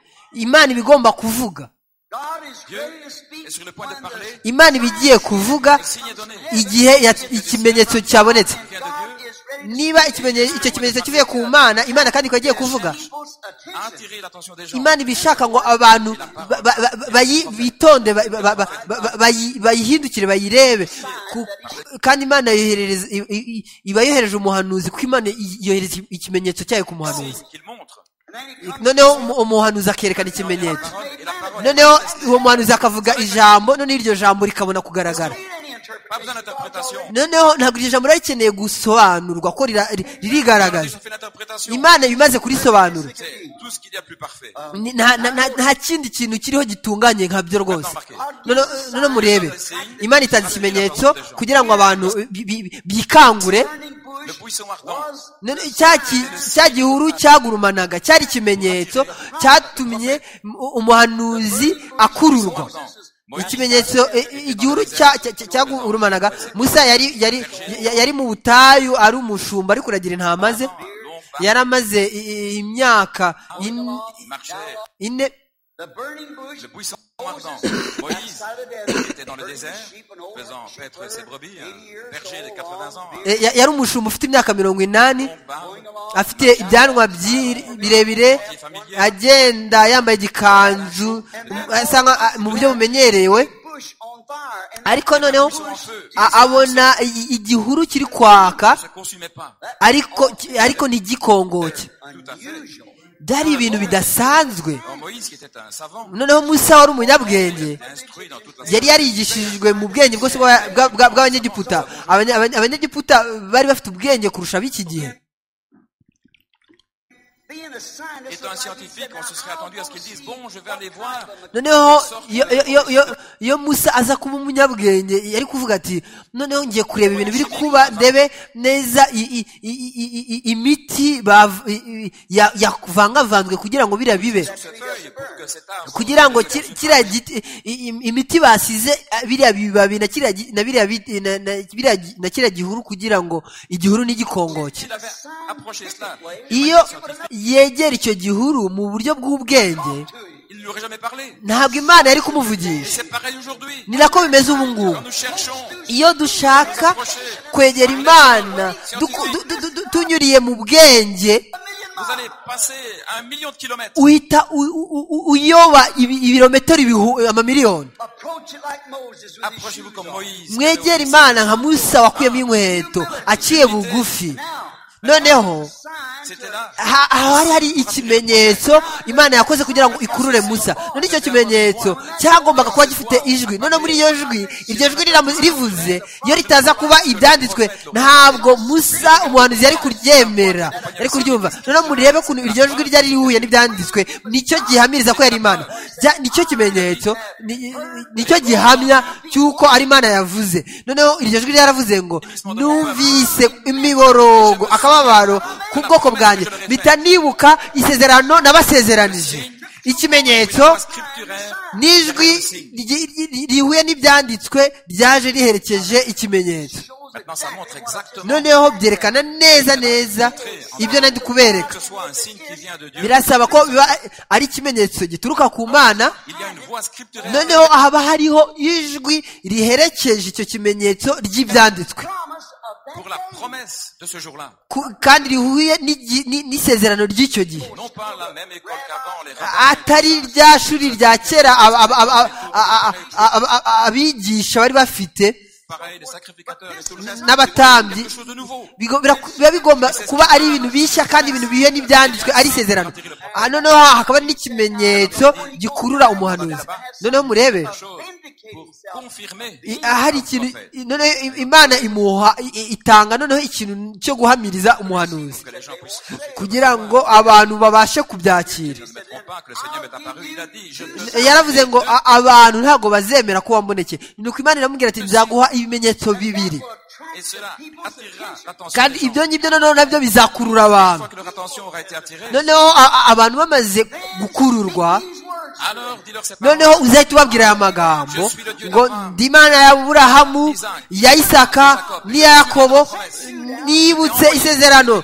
imana iba igomba kuvuga God is ready to est sur le speak point de when parler. the imana iba igiye kuvuga Le signe est donné. igihe ya- ikimenyetso cyabonetse God is ready to niba ikimenye- icyo kimenyetso kivuye ku mana imana kandi ikaba igiye kuvuga people's attention. Attirer l'attention des gens. imana iba ishaka ngo abantu ba- ba- ba- bayi- bitonde ba- ba- ba- ba- ba- bayi- bayihindukire bayirebe Ku- kandi imana yoherereza i- i- i- iba yohereje umuhanuzi kuko imana i- yohereza ikimenyetso cyayo ku muhanuzi Signe qu'il montre. And then he comes noneho umu- umuhanuzi akerekana La ikimenyetso parole et la parole. noneho uwo muhanuzi akavuga ijambo noneho iryo jambo rikabona kugaragara Read any Pas besoin interpretation. d'interprétation. noneho ntabwo iryo jambo riba rikeneye gusobanurwa ko rira- ri- On a ririgaragaza déjà fait l'interprétation. imana ibimaze kurisobanura C'est tout ce qu'il y a de plus parfait. Ni- nta nta- nta- nta kindi kintu kiriho gitunganye nkabyo rwose Noneho- noneho murebe imana itanze ikimenyetso kugira ngo abantu bi- bi- bikangure Burning bush Le buisson ardent. was Noneho cya ki- cya gihuru cyagurumanaga cyari ikimenyetso cyatumye mu- umuhanuzi akururwa ikimenyetso e- e- igihuru cya- cya- cya- cyagurumanaga musa yari yari ya- yari mu butayu ari umushumba ari kuragira intama ze yari amaze i- i- imyaka in- Il marchait. ine the burning bush Le buisson ardent. Moïse était dans le désert, faisant paître ses brebis, un berger de 80 ans. E, ya- yari umushumba ufite imyaka mirongo inani un combat. afite ibyanwa byi- birebire agenda yambaye igikanzu asa nka- a- mu buryo bumenyerewe bush on ariko ariko noneho a- abona i- igihuru kiri kwaka se consumait pas. ariko ariko ntigikongoke byari ibintu bidasanzwe Alors Moïse, qui était un savant, noneho musa wari umunyabwenge était instruit dans toute la yari yarigishijwe mu bwenge bwose bwa- bwa- bwa- bw'abanyegiputa Abanya- abanya- abanyegiputa bari bafite ubwenge kurusha b'iki gihe Étant un scientifique, on se serait attendu à ce qu'ils disent Bon, je vais aller voir. noneho iyo- iyo- iyo- iyo- iyo musa aza kuba umunyabwenge yari kuvuga ati noneho ngiye kureba ibintu biri kuba ndebe neza i- i- i- i- i- imiti bav- i- i- ya- yavangavanzwe kugira ngo biriya bibe Sur cette feuille, pour que cet arbre. kugira ngo ki- kiriya giti- i- i- imiti basize ah, biriya bibabi na kiriya gi- na biriya biti- na- na- biriya gi- na kiriya gihuru kugira ngo igihuru n'igikongoke S'il avait approché cela, iyo yegera icyo gihuru mu buryo bw'ubwenge il ne lui aurait jamais parlé. ntabwo imana yari Et kumuvugisha c'est pareil aujourd'hui. ni nako bimeze ubu ngubu Quand nous cherchons, iyo dushaka kwegera imana duku- du- du- du- du- tunyuriye mu bwenge vous allez passer un million de kilomètres. uhita u- u- u- uyoba ibi- ibirometero ibihu- amamiliyoni Approach it like Moses with his Approchez-vous shoes comme on. Moïse. mwegere imana nka musa wakuyemo inkweto aciye bugufi noneho C'était là. ha- aho hari hari ikimenyetso imana yakoze kugira ngo ikurure musa none icyo kimenyetso cyagombaga kuba gifite ijwi none muri iyo jwi iryo jwi riramu- rivuze iyo ritaza kuba ibyanditswe ntabwo musa umuhanuzi yari kuryemera yari kuryumva none murebe ukuntu iryo jwi ryari rihuye n'ibyanditswe nicyo gihamiriza ko yari imana Bya- nicyo kimenyetso ni- nicyo gihamya cy'uko ari imana yavuze noneho iryo jwi ryaravuze ngo numvise imiborogo akababaro ku bwoko bwanjye mpita nibuka isezerano nabasezeranije ikimenyetso Pas scripturaire. n'ijwi ry- ry- rihuye n'ibyanditswe ryaje riherekeje ikimenyetso Maintenant, ça montre exactement noneho byerekana neza neza ibyo nari que kubereka ce soit un signe qui vient de Dieu. birasaba ko biba ari ikimenyetso gituruka ku mana Il y a une voix scripturaire. noneho haba hariho ijwi riherekeje icyo kimenyetso ry'ibyanditswe pour la promesse de ce jour-là. Ku- kandi rihuye n'igi- ni- n'isezerano ry'icyo gihe Non pas la même école qu'avant, les rabbins, atari rya shuri rya kera ab- ab- ab- ab- a- a- a- a- abigisha bari bafite pareil, les sacrificateurs et tout le reste. n'abatambyi Quelque chose de nouveau. bigo- bira- biba bigomba kuba ari ibintu bishya kandi ibintu bihuye n'ibyanditswe ari isezerano Ah, noneho hakaba n'ikimenyetso gikurura umuhanuzi noneho murebe Chose pour confirmer. i- ahari ikintu i- noneho i- imana imuha i- i- itanga noneho ikintu cyo guhamiriza umuhanuzi Que les gens puissent kugira ngo abantu babashe kubyakira ne se tromperont pas, que le Seigneur m'est apparu. Il a dit, je te yaravuze ngo "A- abantu ntabwo bazemera ko wamboneke nuko imana iramubwira ati nzaguha ibimenyetso bibiri et cela attirera l'attention. kandi des gens. ibyo ngibyo noneho nabyo bizakurura Une abantu fois que leur attention aura été attirée, noneho a- a- abantu bamaze gukururwa alors dis-leur cette parole. noneho uzahita ubabwira aya magambo ngo ndi imana ya burahamu ya isaka n'iya yakobo nibutse isezerano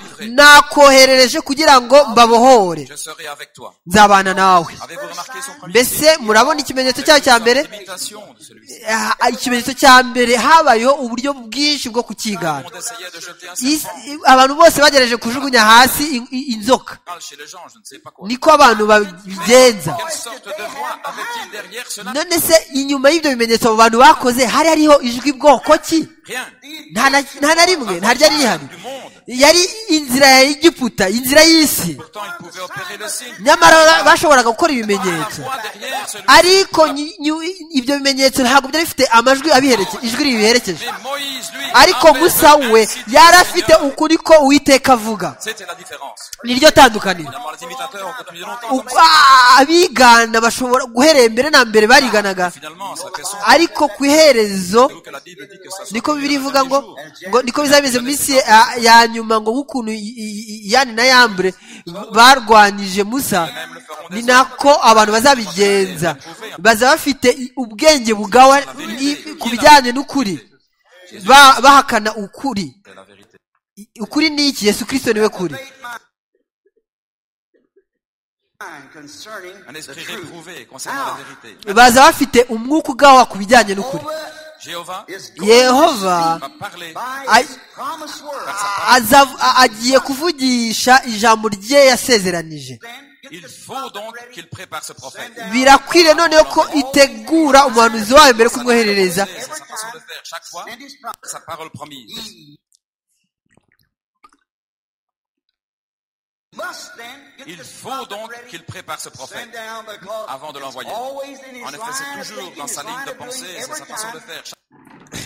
nakoherereje kugira ngo mbabohore Je serai avec toi. nzabana nawe Avez-vous remarqué son premier mbese murabona ikimenyetso cyayo cya mbere imitation de celui-ci Ah, ikimenyetso cya mbere habayeho uburyo bwinshi bwo On kukigana essayait de jeter un Is- serpent i- abantu bose bagerageje kujugunya hasi in- i- inzoka Parle chez les gens, je ne sais pas quoi. niko abantu babigenza Quelle sorte de voix avait-il derrière cela none se inyuma y'ibyo bimenyetso abo bantu bakoze hari hariho ijwi bwoko ki Rien. nta na nta na rimwe nta ryari rihari Du monde. yari inzira ya egiputa inzira y'isi Pourtant, il pouvait opérer le signe. nyamara bashoboraga gukora La ibimenyetso voix derrière celui ariko nyi- nyu- ibyo bimenyetso ntabwo byari bifite amajwi abiherekeje ijwi ribiherekeje Mais Moïse, lui, ariko avait musa le we principe du yari afite Seigneur. ukuri ko uwiteka avuga C'était la différence. niryo tandukaniro Évidemment, les imitateurs ont continué longtemps. comme Ubwo abigana bashobora guherera mbere na mbere bariganaga ça. Finalement, ça fait son. ariko ku iherezo Vous que la Bible dit que ça soit niko le bibiri dernier ivuga ngo jour. ngo niko bizameze mu minsi ya- ya nyuma ngo nk'ukuntu i- i- i- yani na yambure barwanije musa ni nako abantu bazabigenza baza bafite i- ubwenge bugawa i- ku bijyanye n'ukuri Ba- bahakana ukuri C'est la vérité. I- ukuri ni iki yesu kirisito niwe kuri Mind concerning Un the esprit truth. réprouvé concernant la vérité. baza bafite umwuka ugawa ku bijyanye n'ukuri Jéhovah Is going yehova va parler by I- his promised word. aza- a- agiye kuvugisha ijambo rye yasezeranije Then, get Il faut donc qu'il prépare ce prophète. birakwiriye noneho ko itegura umuhanuzi wayo mbere yo kumwoherereza C'est sa façon de faire chaque fois, sa parole promise. Must then get Il this faut prophet donc ready qu'il prépare ce to prophète send down because avant de it's l'envoyer. always in his En effet, line c'est of toujours thinking, dans sa his ligne line de of doing pensée, c'est every sa façon de time. faire.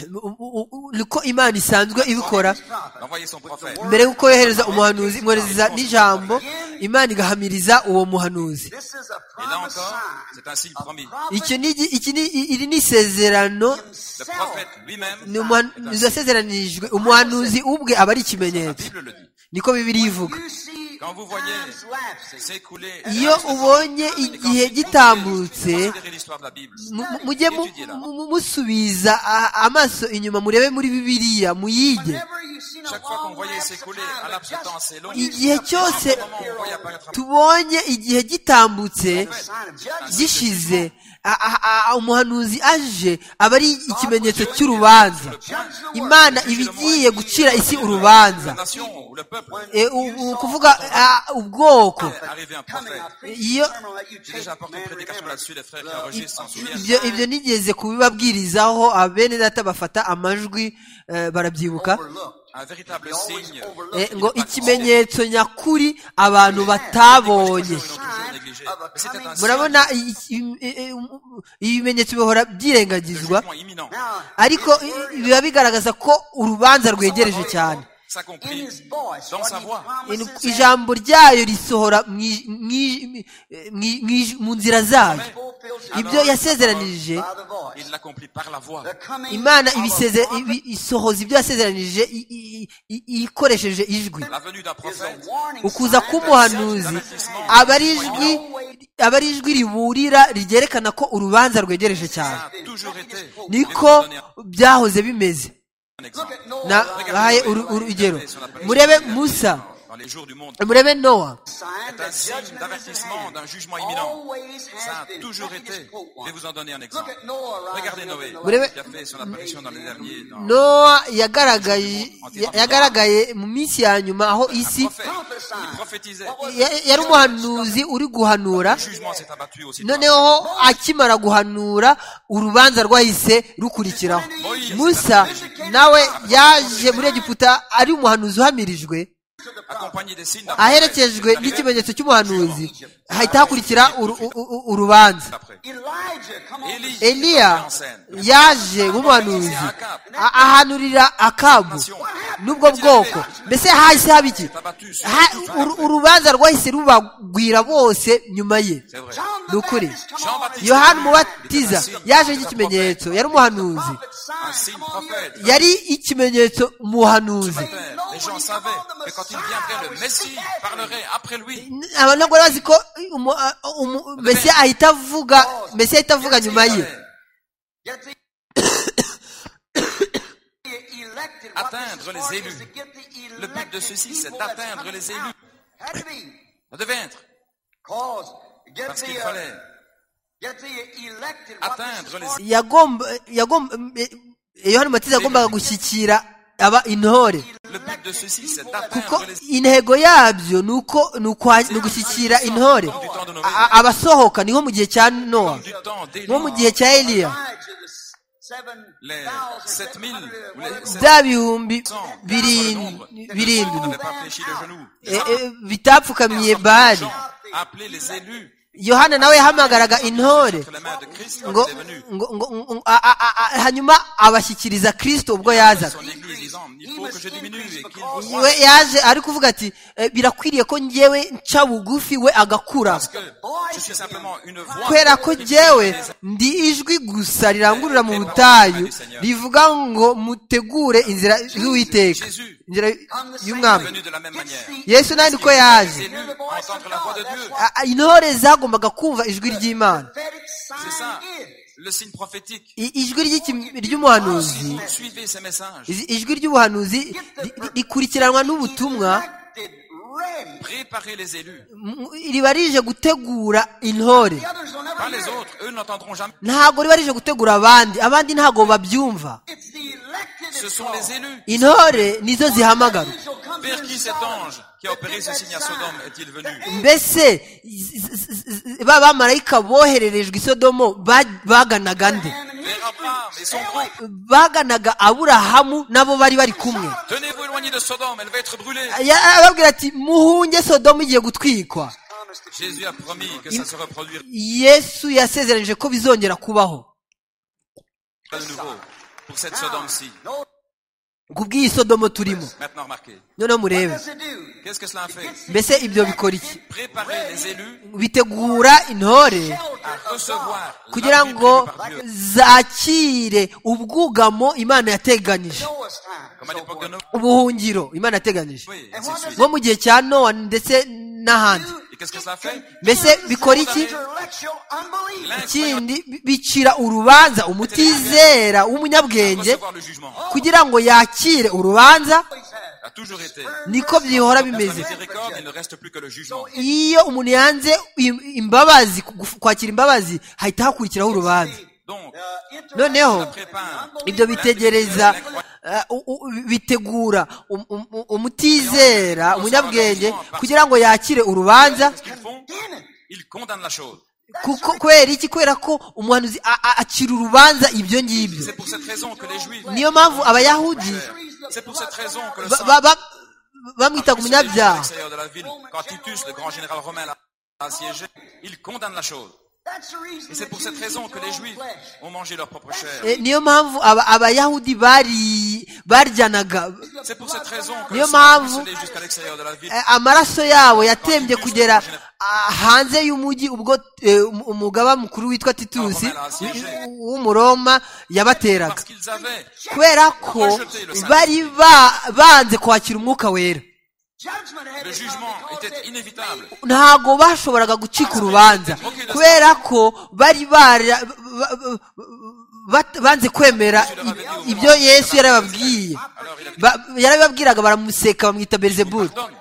U- u- u- niko imana isanzwe ibikora His prophet. D'envoyer son prophète. mbere y'uko yohereza umuhanuzi imwohereza n'ijambo imana igahamiriza uwo muhanuzi This is a Et là promise encore, sign. c'est un signe promis. icyo ni igi- iki ni i- iri ni isezerano Le Himself. prophète lui-même, ni umuhanuzi wasezeranirijwe umuhanuzi ubwe aba ari la ikimenyetso Bible le dit. niko bibiliya ivuga You see Quand vous voyez times lapsing. s'écouler. iyo ubonye igihe gitambutse Considérez l'histoire de la Bible. mu- mu- mujye mu- mu- mu- musubiza a- amaso inyuma murebe muri bibiliya muyige Whenever you see a Chaque fois qu'on long voyait lapse of s'écouler time, un but laps de just temps assez long, when you igihe see a cyose à un moment, on voyait apparaître un tubonye igihe gitambutse sign of judgment. gishize a- a- a- umuhanuzi aje aba ari ikimenyetso cy'urubanza Judge the world. imana iba igiye gucira isi urubanza la nation ou le peuple. E, u- u- ukuvuga a, ubwoko est Arrivé un Coming, prophète. I preach Iyo- a sermon that you J'ai take, déjà apporté une man, prédication remember. là-dessus, les frères qui enregistrent s'en souviennent. ibyo ibyo nigeze kubibabwirizaho abene data bafata amajwi eh, barabyibuka Overlooked. Un véritable Always signe. overlooked. Eh, ngo ikimenyetso nyakuri abantu batabonye murabona i- i- i- i- ibimenyetso bihora byirengagizwa Jugement imminent. ariko i- biba bigaragaza ko urubanza rwegereje cyane Ça In compris his voice, dans what sa he voix. promises In- and ijambo ryayo risohora mu ij- mu ij- mu ij- mu ij- mu nzira zayo fulfills his ibyo yasezeranije by the voice. Il l'accomplit par la voix. The coming imana of a ibiseze- prophet ibi- isohoza ibyo yasezeranije i- i- i- ikoresheje ijwi La venue d'un is a prophète. warning ukuza sign k'umuhanuzi aba ari ijwi aba ari ijwi riburira ryerekana ko urubanza rwegereje cyane Ça a toujours été. niko byahoze bimeze Un exemple. nabahaye uru- urugero murebe musa Dans les jours du monde, murebe nowa sign c'est un that signe judgment is at d'avertissement hand. d'un jugement imminent. Always Ça has a been. toujours Nothing été. is quote Je vais one. vous en donner un Look exemple. at Noah Regardez rising up Noé, in the Vous l'avez- qui a fait son apparition dans les derniers. dans- nowa yagaragaye ya- yagaragaye mu minsi ya nyuma aho Un isi prophète, il prophétisait. ya- yari umuhanuzi uri guhanura Le jugement s'est abattu aussi. noneho akimara guhanura urubanza rwahise rukurikiraho musa nawe yaje muri egiputa ari umuhanuzi uhamirijwe Accompagné des signes d'après. aherekejwe n'ikimenyetso cy'umuhanuzi hahita hakurikira uru- u- u- u- urubanza D'après. Elijah, come on. Élie est eliya entré en scène. yaje nk'umuhanuzi a- ahanurira akabu n'ubwo bwoko mbese hahise haba iki Abattu sur Ha- uru- urubanza rwahise rubagwira bose nyuma ye C'est vrai. John the ni ukuri Baptist, come on. Jean-Baptiste. yohani umubatiza yaje nk'ikimenyetso yari umuhanuzi Prophet Un sign, signe come on, you're- prophète. yari ikimenyetso Ce umuhanuzi matin, Les gens savaient que quand il viendrait, le Messie parlerait après lui. abantu ntabwo bazi ko umu- umu- mesiya ahita avuga mesiya ahita avuga nyuma ye Yet the- elected, what this is Atteindre for les is élus. to get the Le but de elected ceci, c'est people that's d'atteindre coming les out. élus. Had to be. Ça devait être. Cause, get Parce the, qu'il uh, fallait get the elected, what this atteindre is les for yagomba yagomba yohani umubatiza yagombaga gushyikira aba intore Le but de ceci, c'est kuko d'atteindre les intego yabyo ni uko ni ukwa- ni ugushyikira intore A- a- abasohoka ni nko mu gihe cya nowa du temps nko mu gihe d'Élie. cya eliya Elijah, the s- seven Les thousand, 7000 seven hundred, ou les whatever it was. bya bihumbi Cent. birindwi On birindwi n'a pas fléchi le genou. e- e, bitapfukamiye bali Jean a appelé les élus yohana nawe yahamagaraga intore entre les mains de Christ ngo quand il est venu. ngo- ngo- ngo- a- a- a- a- hanyuma abashyikiriza kirisito ubwo yazaga Son église disant, il faut que je diminue et qu'il we yaje ari kuvuga ati "Eh, birakwiriye ko njyewe nca bugufi we agakura Parce que je suis simplement une voix. kubera ko njyewe ndi ijwi gusa rirangurura mu butayu rivuga ngo mutegure inzira y'uwiteka Jésus inzira est y'umwami venu de la même manière. yesu nawe niko Les yaje élus entendre la voix de Dieu. A- a- intore zagombaga kumva ijwi ry'imana Prophetic sign C'est ça, is. le signe prophétique. I- ijwi ry'iki- ry'umuhanuzi Vous Suivez ces messages. Izi- ijwi ry'ubuhanuzi ri- ri- rikurikiranwa n'ubutumwa Elected, ready. Préparez les élus. m- riba rije gutegura intore The others will never Pas les hear it. autres, eux n'entendront jamais. ntabwo riba rije gutegura abandi abandi ntabwo babyumva It's the elected Ce it's sont called. les élus. intore nizo zihamagarwa Angels will come to Vers qui his cet side. ange qui qui a opéré ce signe à Sodome est-il venu mbese z- z- z- ba bamarayika bohererejwe i sodomo ba- baganaga nde Vers Abraham et son groupe. baganaga aburahamu nabo bari bari kumwe Tenez-vous éloignés de Sodome, elle va être brûlée. Ya- arababwira ati muhunge sodomu igiye gutwikwa Jésus a promis que ça se reproduira yesu yasezeranije ko bizongera kubaho de nouveau pour cette Sodome-ci. kubw'iyi sodomo turimo Maintenant, remarquez. noneho murebe Qu'est-ce que cela a fait mbese ibyo bikora iki Préparer les élus bitegura intore à recevoir kugira l'appel ngo prévu par Dieu. zakire ubwugamo imana yateganyije Comme à l'époque de Noé. ubuhungiro imana yateganyije Oui, ainsi de suite. nko mu gihe cya nowa ndetse n'ahandi Et qu'est-ce que cela fait mbese bikora iki ikindi bi- bicira urubanza umutizera w'umunyabwenge Recevoir le jugement. kugira ngo yakire urubanza Ça a toujours été. niko byihora La bimeze miséricorde, il ne reste plus que le jugement. iyo umuntu yanze im- imbabazi ku- kwakira imbabazi hahita hakurikiraho urubanza Donc, noneho ça prépare. ibyo bitegereza eh, u- u- bitegura um- um- um- umutizera umunyabwenge kugira ngo yakire urubanza Qu'est-ce qu'ils font Ils condamnent la chose. kuko kubera iki kubera ko umuhanuzi a- a- acira urubanza ibyo ngibyo C'est pour cette raison que les Juifs. niyo mpamvu abayahudi C'est pour cette raison que le ba- sang. ba- ba- bamwitaga Tous les Juifs à umunyabyaha l'extérieur de la ville, quand Titus, le grand général romain, l'a assiégé, il condamne la chose. Et c'est pour cette raison que les Juifs ont mangé leur propre chair. Eh, niyo mpamvu aba- abayahudi bari baryanaga C'est pour cette raison que Niyo le sang mpamvu- ruisselait jusqu'à l'extérieur de la ville. Eh, amaraso yabo yatembye kugera ah, hanze y'umujyi ubwo eh, um- umugaba mukuru witwa titusi w- w'umuroma yabateraga Parce qu'ils avaient kubera ko bari ba- banze kwakira umwuka wera Le jugement était inévitable. ntabwo bashoboraga gucika urubanza kubera ko bari bara- ba- ba- ba- banze kwemera i- ibyo yesu yarababwiye Ba- yarabibabwiraga baramuseka bamwita berizebubu Pardonne.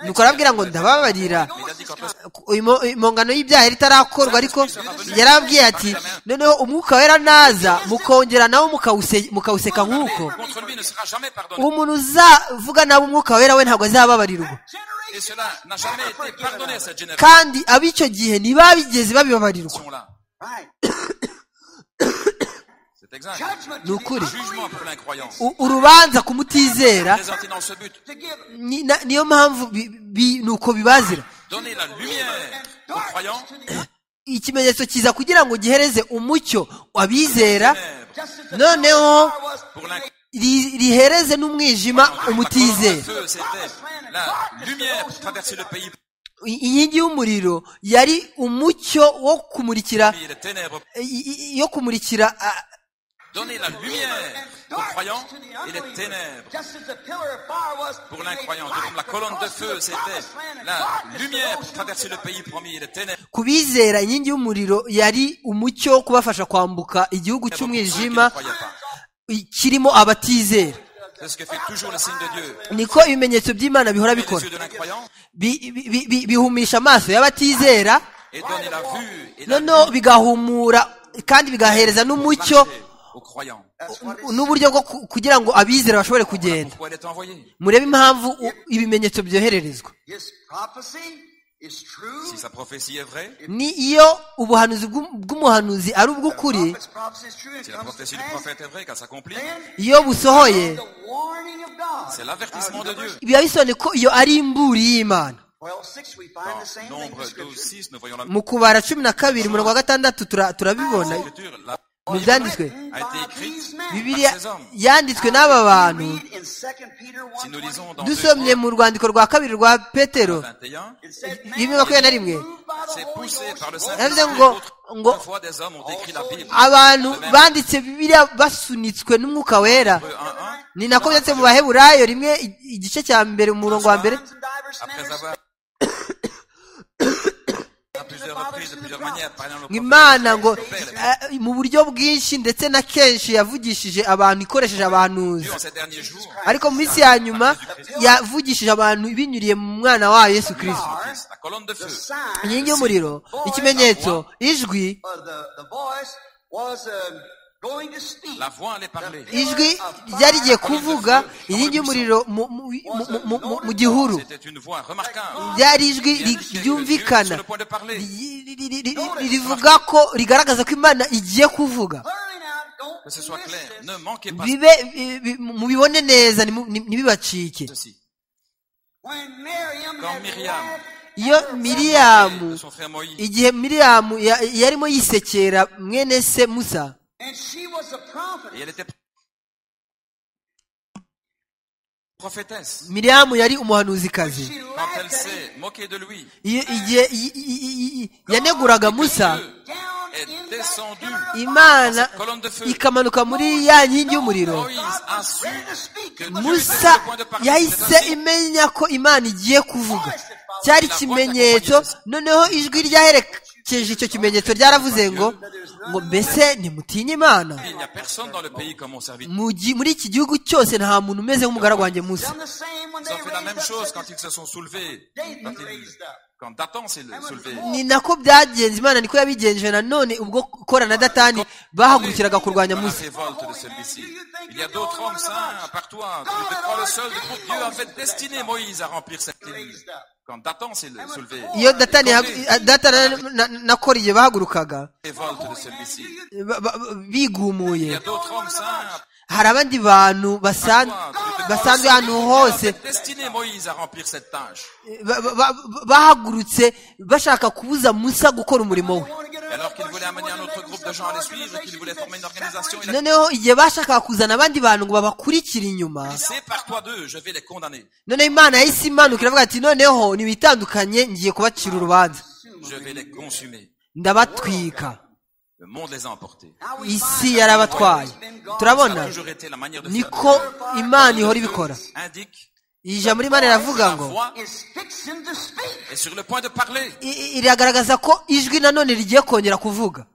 nuko arababwira ngo ndababarira Mais il a dit qu'en plus, Imo- impongano y'ibyaha yari itarakorwa ariko yarababwiye ati noneho umwuka wera naza mukongera nawe mukawuse- mukawuseka nk'uko contre lui ne sera jamais pardonné. umuntu uzavuga nabi umwuka wera we ntabwo azababarirwa Et cela n'a jamais été pardonné à cette génération kandi ab'icyo gihe ntibabigeze babibabarirwa là. C'est exact. ni ukuri Jugement pour l'incroyance. U- urubanza ku mutizera Présenté dans ce but, ni- na- niyo mpamvu bi- bi- ni uko bibazira donner la lumière aux croyants, ikimenyetso kiza kugira ngo gihereze umucyo abizera noneho pour l'incroyance. ri- rihereze n'umwijima Le umutizera feu, c'était la lumière pour traverser le pays, I- inkingi y'umuriro yari umucyo wo kumurikira et les ténèbres. i- i- yo kumurikira ah, Donner la lumière aux croyants et les ténèbres. Pour l'incroyant, tout comme la colonne de feu, c'était la lumière pour traverser le pays promis et les ténèbres. ku bizera inkingi y'umuriro yari umucyo wo kubafasha kwambuka igihugu Pour ceux qui ne cy'umwijima croyaient pas. i- kirimo abatizera C'est ce que fait toujours le signe de Dieu. niko ibimenyetso by'imana bihora Les bikora yeux de l'incroyant Bi- bi- bi- bi- bihumisha amaso y'abatizera et donner la vue et la noneho lumière bigahumura kandi bigahereza n'umucyo aux croyants. u- n'uburyo bwo ku- kugira ngo abizera bashobore kugenda Pourquoi elle est envoyée murebe impamvu u- ibimenyetso byohererezwa His prophecy is true. Si sa prophétie est vraie, ni iyo ubuhanuzi bw'u- bw'umuhanuzi ari ubw'ukuri Prophet's prophecy is true. It si la comes to prophétie du pass. prophète est vraie, qu'elle s'accomplit, Then iyo busohoye the warning of God. c'est l'avertissement de Dieu. biba bisobanuye ko iyo ari imburi y'imana 12:6 we find the Dans same thing in Nombre 12, Scripture. 6, nous voyons la mu kubara cumi na kabiri umurongo wa gatandatu tura- turabibona L'écriture, la mu byanditswe Written a by été écrite. these men. bibiliya yanditswe n'aba bantu We read in 2 Peter 1, si nous lisons dans 2 dusomye mu rwandiko rwa kabiri rwa petero 21, it said, bimwe makumyabiri na rimwe c'est poussé par le Yavuze Saint-Esprit. ngo ngo Parfois des hommes ont écrit la Bible. abantu banditse bibiliya basunitswe n'umwuka wera Hébreux 1, 1, ni nako byanditse mu baheburayo rimwe i- igice cya mbere umurongo wa mbere Times and diverse après manners, avoir à plusieurs reprises, de plusieurs manières, parlant au ngo prophète. imana ngo eh, mu buryo bwinshi ndetse na kenshi yavugishije abantu ikoresheje abantuzi Dieu, en ces derniers jours, ariko mu minsi ya nyuma yavugishije abantu binyuriye mu mwana wayo yesu kirisito Christ, la colonne de feu. sign inkingi y'umuriro ikimenyetso ijwi or the, the voice was um, going to speak. La voix allait parler. ijwi ryari rigiye kuvuga inkingi y'umuriro mu- mu- mu- mu- mu- mu- mu gihuru C'était une voix remarquable. ryari ijwi ri- ryumvikana Ri- ri- ri- ri- ri- rivuga ko rigaragaza ko imana igiye kuvuga Clearly now, don't Que ce soit miss clair, this. ne manquez pas bibe bi- bi- mubibone neza ntimu- ntibibacike ceci. When Miriam Quand had Myriam- laughed iyo miriyamu De son frère Moïse. igihe miriyamu ya- yarimo yisekera mwene se musa and she was a Et prophet. elle était prophétesse. miriyamu yari umuhanuzikazi She Quand elle laughed at s'est moquée de lui, iyo igihe i- i- i- i- yaneguraga musa him down est in that descendue. pillar of imana Colonne de feu. ikamanuka muri ya nkingi y'umuriro Moïse a su ready to speak. que It Moïse- was musa yahise imenya ko imana igiye kuvuga cyari ikimenyetso noneho ijwi ryaherekeje icyo kimenyetso ryaravuze ngo ngo mbese ntimutinye imana il n'y a personne dans le pays comme mon serviteur. Mu gi- muri iki gihugu cyose nta muntu umeze nk'umugaragu wanjye musa done the same when Ils they ont fait la raised même up chose the- quand ils se sont soulevés. Quand, David ils- raised up. quand Dathan s'est soulevé. ni nako byagenze imana niko yabigenje nanone ubwo kora na datani bahagurukiraga kurwanya Dans la musa révolte de celui-ci. Il y a d'autres hommes saints par toi. Tu te crois le seul. du groupe. Dieu avait destiné Moïse à remplir cette ligne. Quand Dathan s'est soulevé. iyo datani yahag- datani na- na- na kora igihe bahagurukaga Révolte de celui-ci. ba- ba- Il y a bigumuye d'autres hommes saints hari abandi bantu basan- basanzwe ahantu hose destiné Moïse à remplir cette tâche. ba- ba- ba- bahagurutse bashaka kubuza musa gukora umurimo we Et alors qu'il voulait amener un autre groupe de gens à le suivre, qu'il voulait former une organisation, il a noneho igihe bashakaga kuzana abandi bantu ngo babakurikire inyuma dit, sépare-toi d'eux, je vais les condamner. noneho imana yahise imanuka iravuga ati noneho ntibitandukanye ngiye kubacira urubanza Je vais les consumer. ndabatwika Le monde les a emportés. isi yarabatwaye Ça a turabona toujours été la manière de faire. niko imana ihora ibikora Indique iyi jambo imana iravuga la ngo voix is fixing to speak. est sur le point de parler. i- i- iragaragaza ko ijwi nanone rigiye kongera kuvuga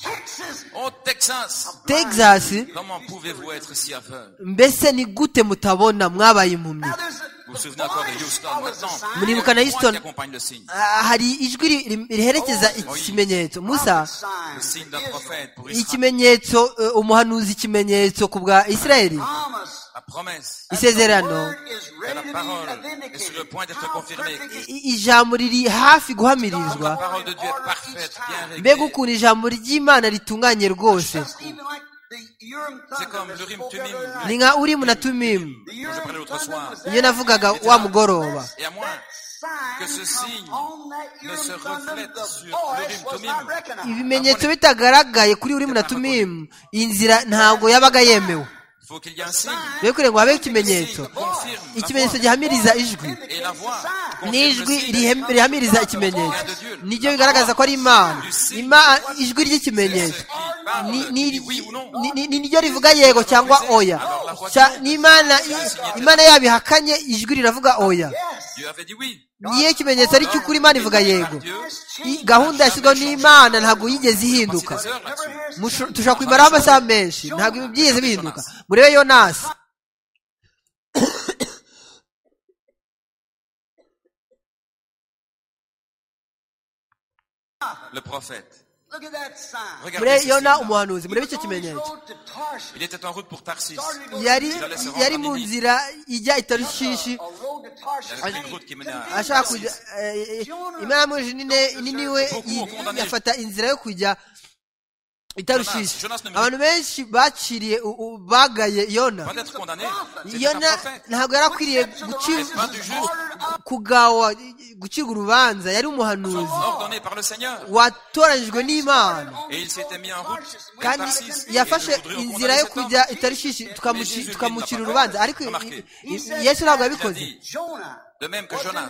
Oh, Texas, Au Texas, texas comment pouvez-vous être si aveugle mbese ni gute mutabona mwabaye impumyi now there's a Vous vous souvenez encore de Houston maintenant Muri Bukana le point Houston. qui accompagne le signe. Ah, hari ijwi ri- ri- riherekeza iki kimenyetso musa Le sign. signe d'un prophète pour Israël. ikimenyetso eh, umuhanuzi ikimenyetso ku bwa isirayeli Promise. La promesse isezerano Word is de la ready to parole be est sur le vindicated. point d'être How confirmée. perfect is I- i- ijambo riri hafi La guhamirizwa parole de Dieu est parfaite, bien mbega réglée. ukuntu ijambo ry'imana ritunganye rwose just even like the Urim C'est thunder comme that l'Urim spoke Thummim. the other ni night. nka urimu na tumimu The Dont je parlais Urim l'autre soir. thunder was iyo there. navugaga wa mugoroba Et à moins que Sign ce come signe on that ne se Urim thunder, reflète the sur voice l'Urim was Thummim. not recognized. ibimenyetso bitagaragaye kuri urimu na tumimu iyi nzira ntabwo yabaga yemewe Il faut qu'il y ait un signe. rero kugira ngo habeho Le signe ikimenyetso confirme la ikimenyetso voix. gihamiriza ijwi Et la voix confirme le n'ijwi signe. rihem- rihamiriza ikimenyetso niryo bigaragaza ko ari imana Ima- ijwi ry'ikimenyetso Qui parle, ni- qui ni- dit oui ou non. ni- ni- ni niryo rivuga yego cyangwa oya Cya- ni imana i- imana yabo ihakanye ijwi riravuga oya Dieu avait dit oui. niyo ikimenyetso ari cy'ukuri imana ivuga yego Dieu, I- gahunda yashyizweho n'imana ntabwo yigeze voici ihinduka des heures là-dessus. Musho- tushobora kubimaraho amasaha menshi ntabwo ibi byigeze bihinduka murebe yonasi Le prophète. Look at that sign. Regardez murebe ce yona signe-là. umuhanuzi murebe icyo On the kimenyetso road to Tarshish, Il était en route pour Tarsis. yari Il allait se rendre yari en mu Libye. nzira ijya i tarushishi a road to Tarshish. Il y avait And une he route qui menait à- convinced ashaka kujya eh, eh, imana yamujije nini- nini we i- yafata inzira yo kujya i tarushishi Jonas ne me- abantu benshi baciriye u- u- bagaye Avant yona d'être condamné, c'était un yona prophète. ntabwo yari akwiriye Le pain gucirwa du juste, kugawa gucirwa urubanza yari umuhanuzi ordonné par le Seigneur. watoranyijwe n'imana Et il s'était mis en route pour kandi Tarsis. Et yafashe nous inzira voudrions condamner yo cet homme. kujya itarushishi tukamuci- tukamucira urubanza ariko i- i- yesu ntabwo Il a yabikoze dit, Jonah de même que Jonas,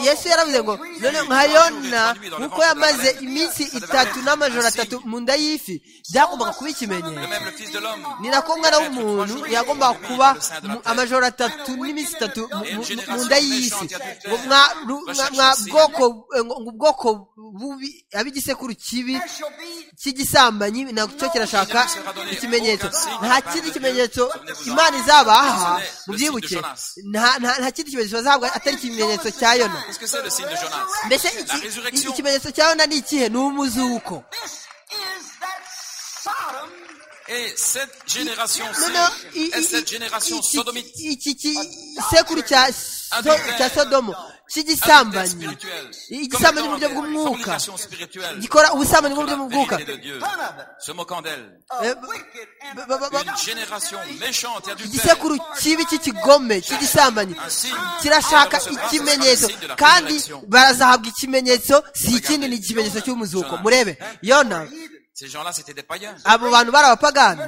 yesu yaravuze ngo none nka yona nk'uko yamaze iminsi itatu n'amajoro atatu mu nda y'ifi byagombaga kuba de ikimenyetso même le Fils de l'homme, ni nako umwana w'umuntu yagombaga kuba mu- amajoro atatu n'iminsi itatu mu- mu- mu nda y'isi ngo mwa ru- mwa- mwa bwoko eh, ngo ngo ubwoko bubi ab'igisekuru kibi there shall be cy'igisambanyi nacyo kirashaka ikimenyetso nta kindi kimenyetso imana izabaha mu byibuke nta- nta nta kindi kimenyetso bazahabwa atari ikimenyetso cya yona qu'est-ce que c'est le signe de Jonas mbese La iki- iki- résurrection. ikimenyetso cya yona ni ikihe ni umuzuko this is that Sodom Et cette génération-ci noneho i- i- est cette i- génération iki- sodomite, iki gisekuru cya so- cya sodomo adultère cy'igisambanyi spirituel, igisambanyi mu buryo bw'umwuka fornication spirituelle, gikora ubusambanyi mu buryo la bw'umwuka vérité de Dieu, se moquant d'elle, Eh, b- b- b- b- une génération méchante et adultère, igisekuru kibi cy'ikigome cy'igisambanyi kirashaka ikimenyetso kandi barazahabwa ikimenyetso si ikindi ni ikimenyetso cy'umuzuko murebe yona ces gens-là c'était des païens, abo bantu bari abapagani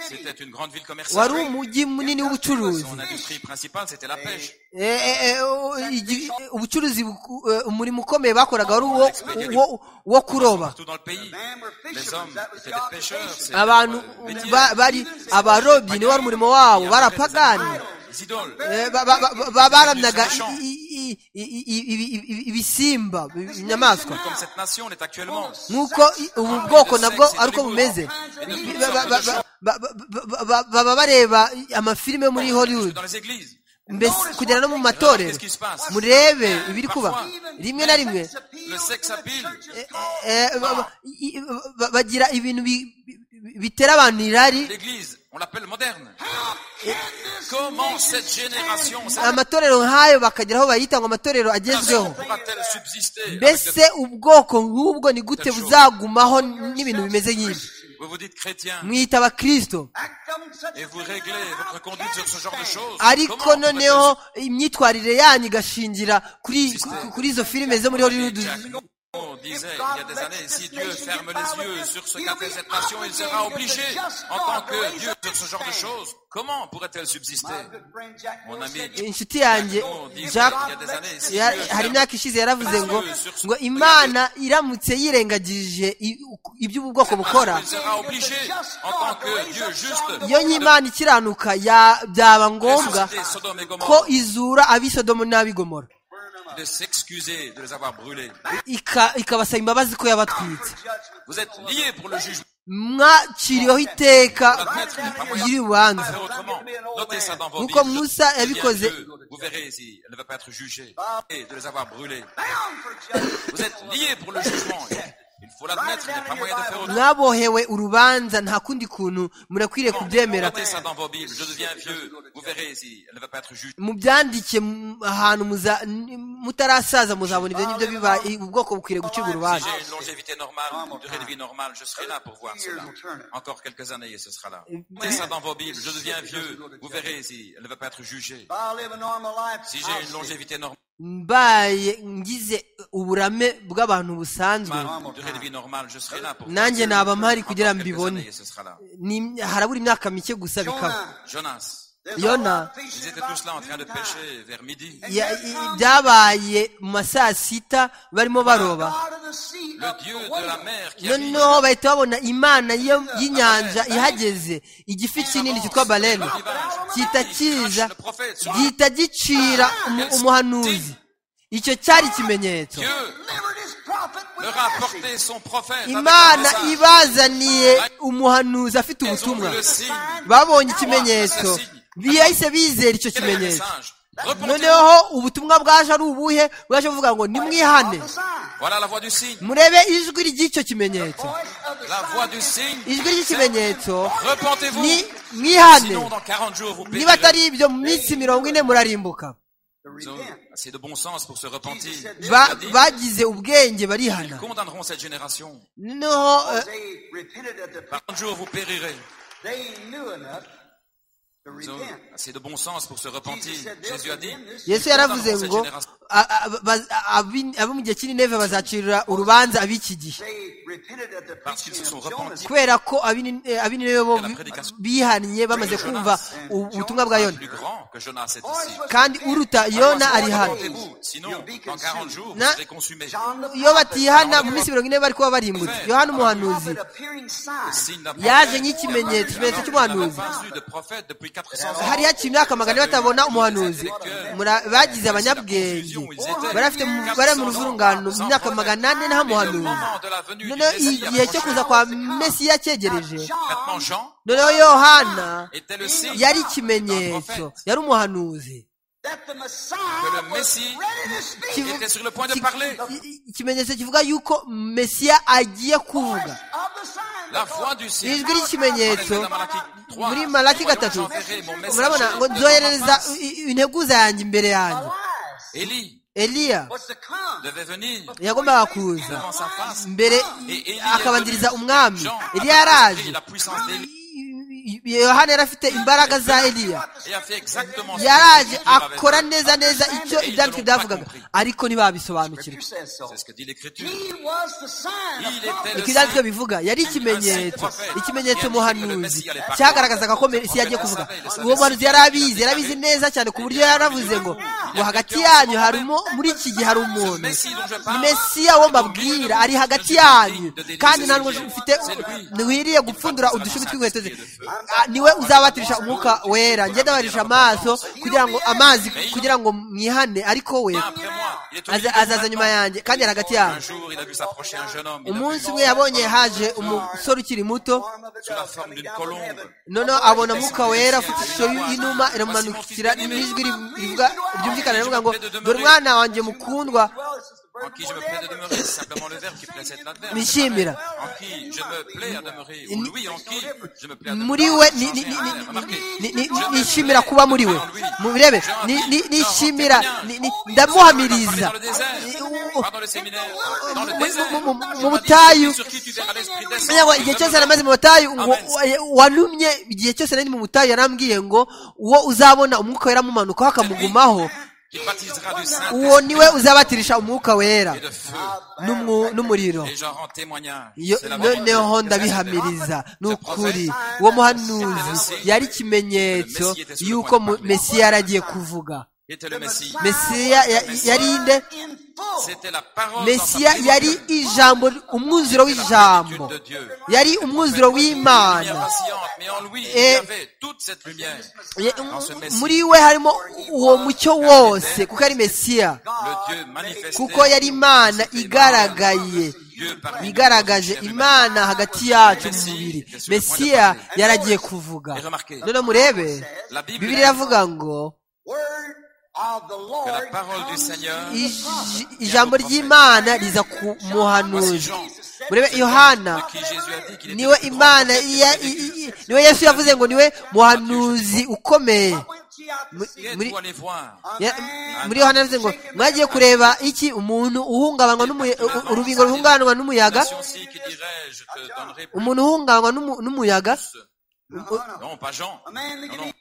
c'était une grande ville wari commerciale, umujyi munini w'ubucuruzi son industrie principale c'était la pêche, Eh, eh, eh, o- igi- ubucuruzi buku- eh, umurimo ukomeye bakoraga wari uwo- uwo- wo kuroba tout dans le pays, Men were les fishermen. hommes That was étaient the des pêcheurs, occupation. c'était abantu leur métier. ba- bari abarobyi niwo wari umurimo wabo bari apagani les idoles, Eh, ba- ba- ba- ba- baramyaga i- i- i- i- i- ibi- ibi- ibisimba inyamaswa comme cette nation l'est actuellement. nk'uko i- ubu bwoko nabwo ari uko bumeze Ba- ba- ba- ba- ba- ba- ba- baba bareba amafilime muri hollywood Dans les églises, mbese kugera no mu matorero murebe ibiri kuba rimwe na rimwe le sexe appeal, eh, ba- ba- i- ba- bagira ibintu bi- bi- bitera abantu irari l'église, on l'appelle moderne. Comment cette génération, cette amatorero nk'ayo bakagira aho bayita ngo amatorero agezweho nation pourra-t-elle subsister avec mbese ubwoko nk'ubwo ni gute buzagumaho n'ibintu bimeze nk'ibi de- Vous vous dites chrétien mwiyita abakristo et vous réglez votre conduite sur ce genre de choses. ariko Comment noneho imyitwarire yanyu igashingira kuri ku- kuri izo filime zo muri hollywood pourrait-elle- On disait il y a des années, si Dieu ferme les yeux sur ce qu'a fait cette nation, il sera obligé, en tant que Dieu, sur ce genre de choses. Comment pourrait-elle subsister Mon ami, inshuti yanjye jack il y a des années, si ya- Dieu hari ferme imyaka ishize yaravuze ngo ngo imana iramutse yirengagije i- ibyo ubu bwoko bukora Il sera obligé, en tant que Dieu juste, iyo nyimana ikiranuka ya- byaba ngombwa ressusciter Sodome et ko Gomorrhe, izura abisodomo n'abigomora de s'excuser de les avoir brûlés. Ika- ikabasaba imbabazi ko yabatwitse Vous êtes liés pour le jugement. mwaciriweho iteka ry'urubanza Faire autrement. Notez ça dans vos Nk'uko Bibles. Musa Il y a yabikoze. Dieu. Vous verrez si elle ne va pas être jugée et de les avoir brûlés. Vous êtes liés pour le jugement. Il faut l'admettre, il n'y a pas moyen de faire autrement. mwabohewe urubanza nta kundi kuntu murakwiriye kubyemera Notez ça dans vos Bibles. Je deviens vieux. Vous verrez si elle ne va pas être jugée. mubyandike mu- ahantu muza- n- mutarasaza muzabona ibyo ngibyo biba i- ubwoko bukwiriye gucibwa Si urubanza j'ai une longévité normale, une durée de vie normale, je serai là pour voir cela. Encore quelques années et ce sera là. Notez ça dans vos Bibles. Je deviens vieux. Vous verrez si elle ne va pas être jugée. If I live a normal life, Si I'll j'ai une see longévité normale, mbaye ngize uburame bw'abantu busanzwe une durée de vie normale, je serai là pour voir nanjye cela. naba mpari kugira ngo Encore quelques mbibone années et ce sera là. Ni- harabura imyaka mike gusa bikaba Jonah. Jonas. There's Yona. a lot of fishing Ils étaient about tous là en train de noontime. pêcher vers midi. Ya- i- byabaye mu ma saa sita barimo baroba God of the sea, Le Dieu de la mer qui arrive, noneho bahita babona imana y'iyo- y'inyanja ihageze igifi kinini cyitwa bareni gihita kiza le prophète sur la gihita gicira umu- umuhanuzi icyo cyari ikimenyetso Dieu delivered his prophet with leur a mercy. apporté son prophète avec un imana message. ibazaniye umuhanuzi afite Ils ont ubutumwa vu le signe. babonye ikimenyetso bihise bizera icyo Quel est le kimenyetso message Repentez-vous. noneho ubutumwa bwaje ari ubuhe bwaje buvuga ngo nimwihane The sign. Voilà la voix du signe. murebe ijwi ry'icyo kimenyetso Voice of the La sign voix du is signe. ijwi ry'ikimenyetso Repentez-vous. ni mwihane Sinon, dans 40 jours, vous niba périrez. atari ibyo mu minsi mirongo ine murarimbuka to Ils ont repent. assez de bon sens pour se repentir. Ba- Ils bagize ubwenge barihana condamneront cette génération. noneho eh, They repented at the Par 40 jours, vous périrez. They knew enough to Ils ont repent. assez de bon sens pour se repentir. Jésus a dit, yesu yaravuze ngo a- a- ba- abi- abo mu gihe cy'ineve bazacirira urubanza ab'iki gihe They repented at the Parce qu'ils se preaching sont of Jonas. repentis. kubera ko ab'ineve bo bi- bihannye bamaze kumva u- ubutumwa bwa yona plus grand que Jonas est ici. kandi uruta yona ari hano Repentez-vous, sinon, dans 40 jours, vous Na- serez consumés. John the iyo batihana mu minsi mirongo ine bari kuba barimbutse yohana umuhanuzi prophet appearing sign. Signe d'un yaje prophète. nk'ikimenyetso ikimenyetso n'avons cy'umuhanuzi pas eu de prophète depuis 400 ans. hariho ikintu imyaka magana ane batabona umuhanuzi Mura- bagize abanyabwenge bari bafite mu- bari mu ruvungano mu myaka magana ane nta muhanuzi noneho igihe cyo kuza kwa mesiya cyegereje Maintenant, Jean noneho yohana était le signe yari ikimenyetso yari umuhanuzi That the Messiah Que le was Messie ready to speak. qui était sur le point de parler. I- ikimenyetso kivuga yuko mesiya agiye kuvuga Voice of the sign La voix du ciel. ijwi ry'ikimenyetso muri malaki gatatu murabona ngo nzoherereza Murabona i- i- integuza yanjye imbere yanjye Élie eliya devait venir yagombaga kuza devant sa face. mbere Et Élie akabanziriza est venu. umwami Jean eliya a yaraje pris la puissance d'Élie I- I- yohana yari afite imbaraga za eliya et a fait exactement ce que yaraje Jésus avait akora fait. neza neza icyo ibyanditswe byavugaga ariko ntibabisobanukirwa C'est ce que dit l'Écriture. uko ibyanditswe bivuga yari ikimenyetso ikimenyetso muhanuzi cyagaragazaga ko mesi yagiye kuvuga uwo muhanuzi yari abizi yari abizi neza cyane ku buryo yaravuze ngo ngo hagati yanyu hari umu- muri iki gihe hari umuntu ni mesiya wo mbabwira ari hagati yanyu kandi nta nubwo mfite ntiwiriye gupfundura udushumi tw'inkweto ze Ah, niwe uzabatirisha umwuka wera njye ndabarisha amaso kugira ngo amazi kugira ngo mwihane ariko we Viens après moi. Il est au milieu aza- de azaza nyuma yanjye kandi ari hagati yanyu Un jour, il a vu s'approcher un jeune homme. Il a umunsi vu umwe yabonye haje umusore ukiri muto sous la forme d'une colombe. noneho abona mwuka wera ufite ishusho y'inuma iramumanukira n'ijwi rivu- rivuga ryumvikana rivuga ngo dore umwana wanjye mukundwa En qui je me plais de demeurer, c'est simplement le verbe qui précède l'adverbe. mwishimira En qui je me plais à demeurer. Ou oui, en qui je me plais à demeurer. muri we ni- ni- Changer ni- un ni- verbe, remarquez. ni- ni- ni- nishimira kuba muri we murebe ni- ni- nishimira ni- ni- ndamuhamiriza Dans le désert, dans le séminaire, dans le mu- désert. mu- mu- mu- mu Je butayu. t'ai dit, Sur qui tu verras l'esprit Menya ngo igihe cyose descendre. namaze mu butayu ngo warumye igihe cyose nari mu butayu yarambwiye ngo uwo uzabona umwuka wera amumanukaho akamugumaho Qui baptisera du Saint uwo niwe uzabatirisha umwuka wera et de feu. n'umwu- n'umuriro Et j'en rends témoignage. Yo- C'est la vérité. noneho ndabihamiriza ni ukuri uwo muhanuzi yari ikimenyetso y'uko mu- mesiya yari agiye kuvuga Qui était le Messie. mesiya ya- yari inde C'était la parole. dans sa mesiya plénitude. yari ijambo umwuzuro w'ijambo de Dieu. yari umwuzuro Lumière w'imana vacillante, mais en lui, il Et- y avait toute cette lumière. Ye- Dans ce Messie, muri we harimo uwo mucyo wose kuko ari mesiya le Dieu manifesté. kuko yari imana igaragaye Dieu parmi igaragaje nous, imana hagati yacu mu mubiri mesiya yaragiye kuvuga none murebe bibiri iravuga ngo Que la parole du Seigneur. ij- ijambo ry'imana riza ku muhanuzi murebe yohana de qui Jésus a dit qu'il était niwe le plus grand imana prophète de ya- Dieu. i- i- niwe yesu yavuze ngo niwe muhanuzi ukomeye Mu- Qui êtes-vous muri- allé voir Ya- muri yohana yavuze ngo mwagiye kureba iki umuntu uhungabanwa n'umuya- u- u- urubingo ruhungabanwa n'umuyaga Nation-ci qui dirait, je te donnerai plus. umuntu uhungabanwa n'umu- n'umuyaga Non, pas Jean. Non, non.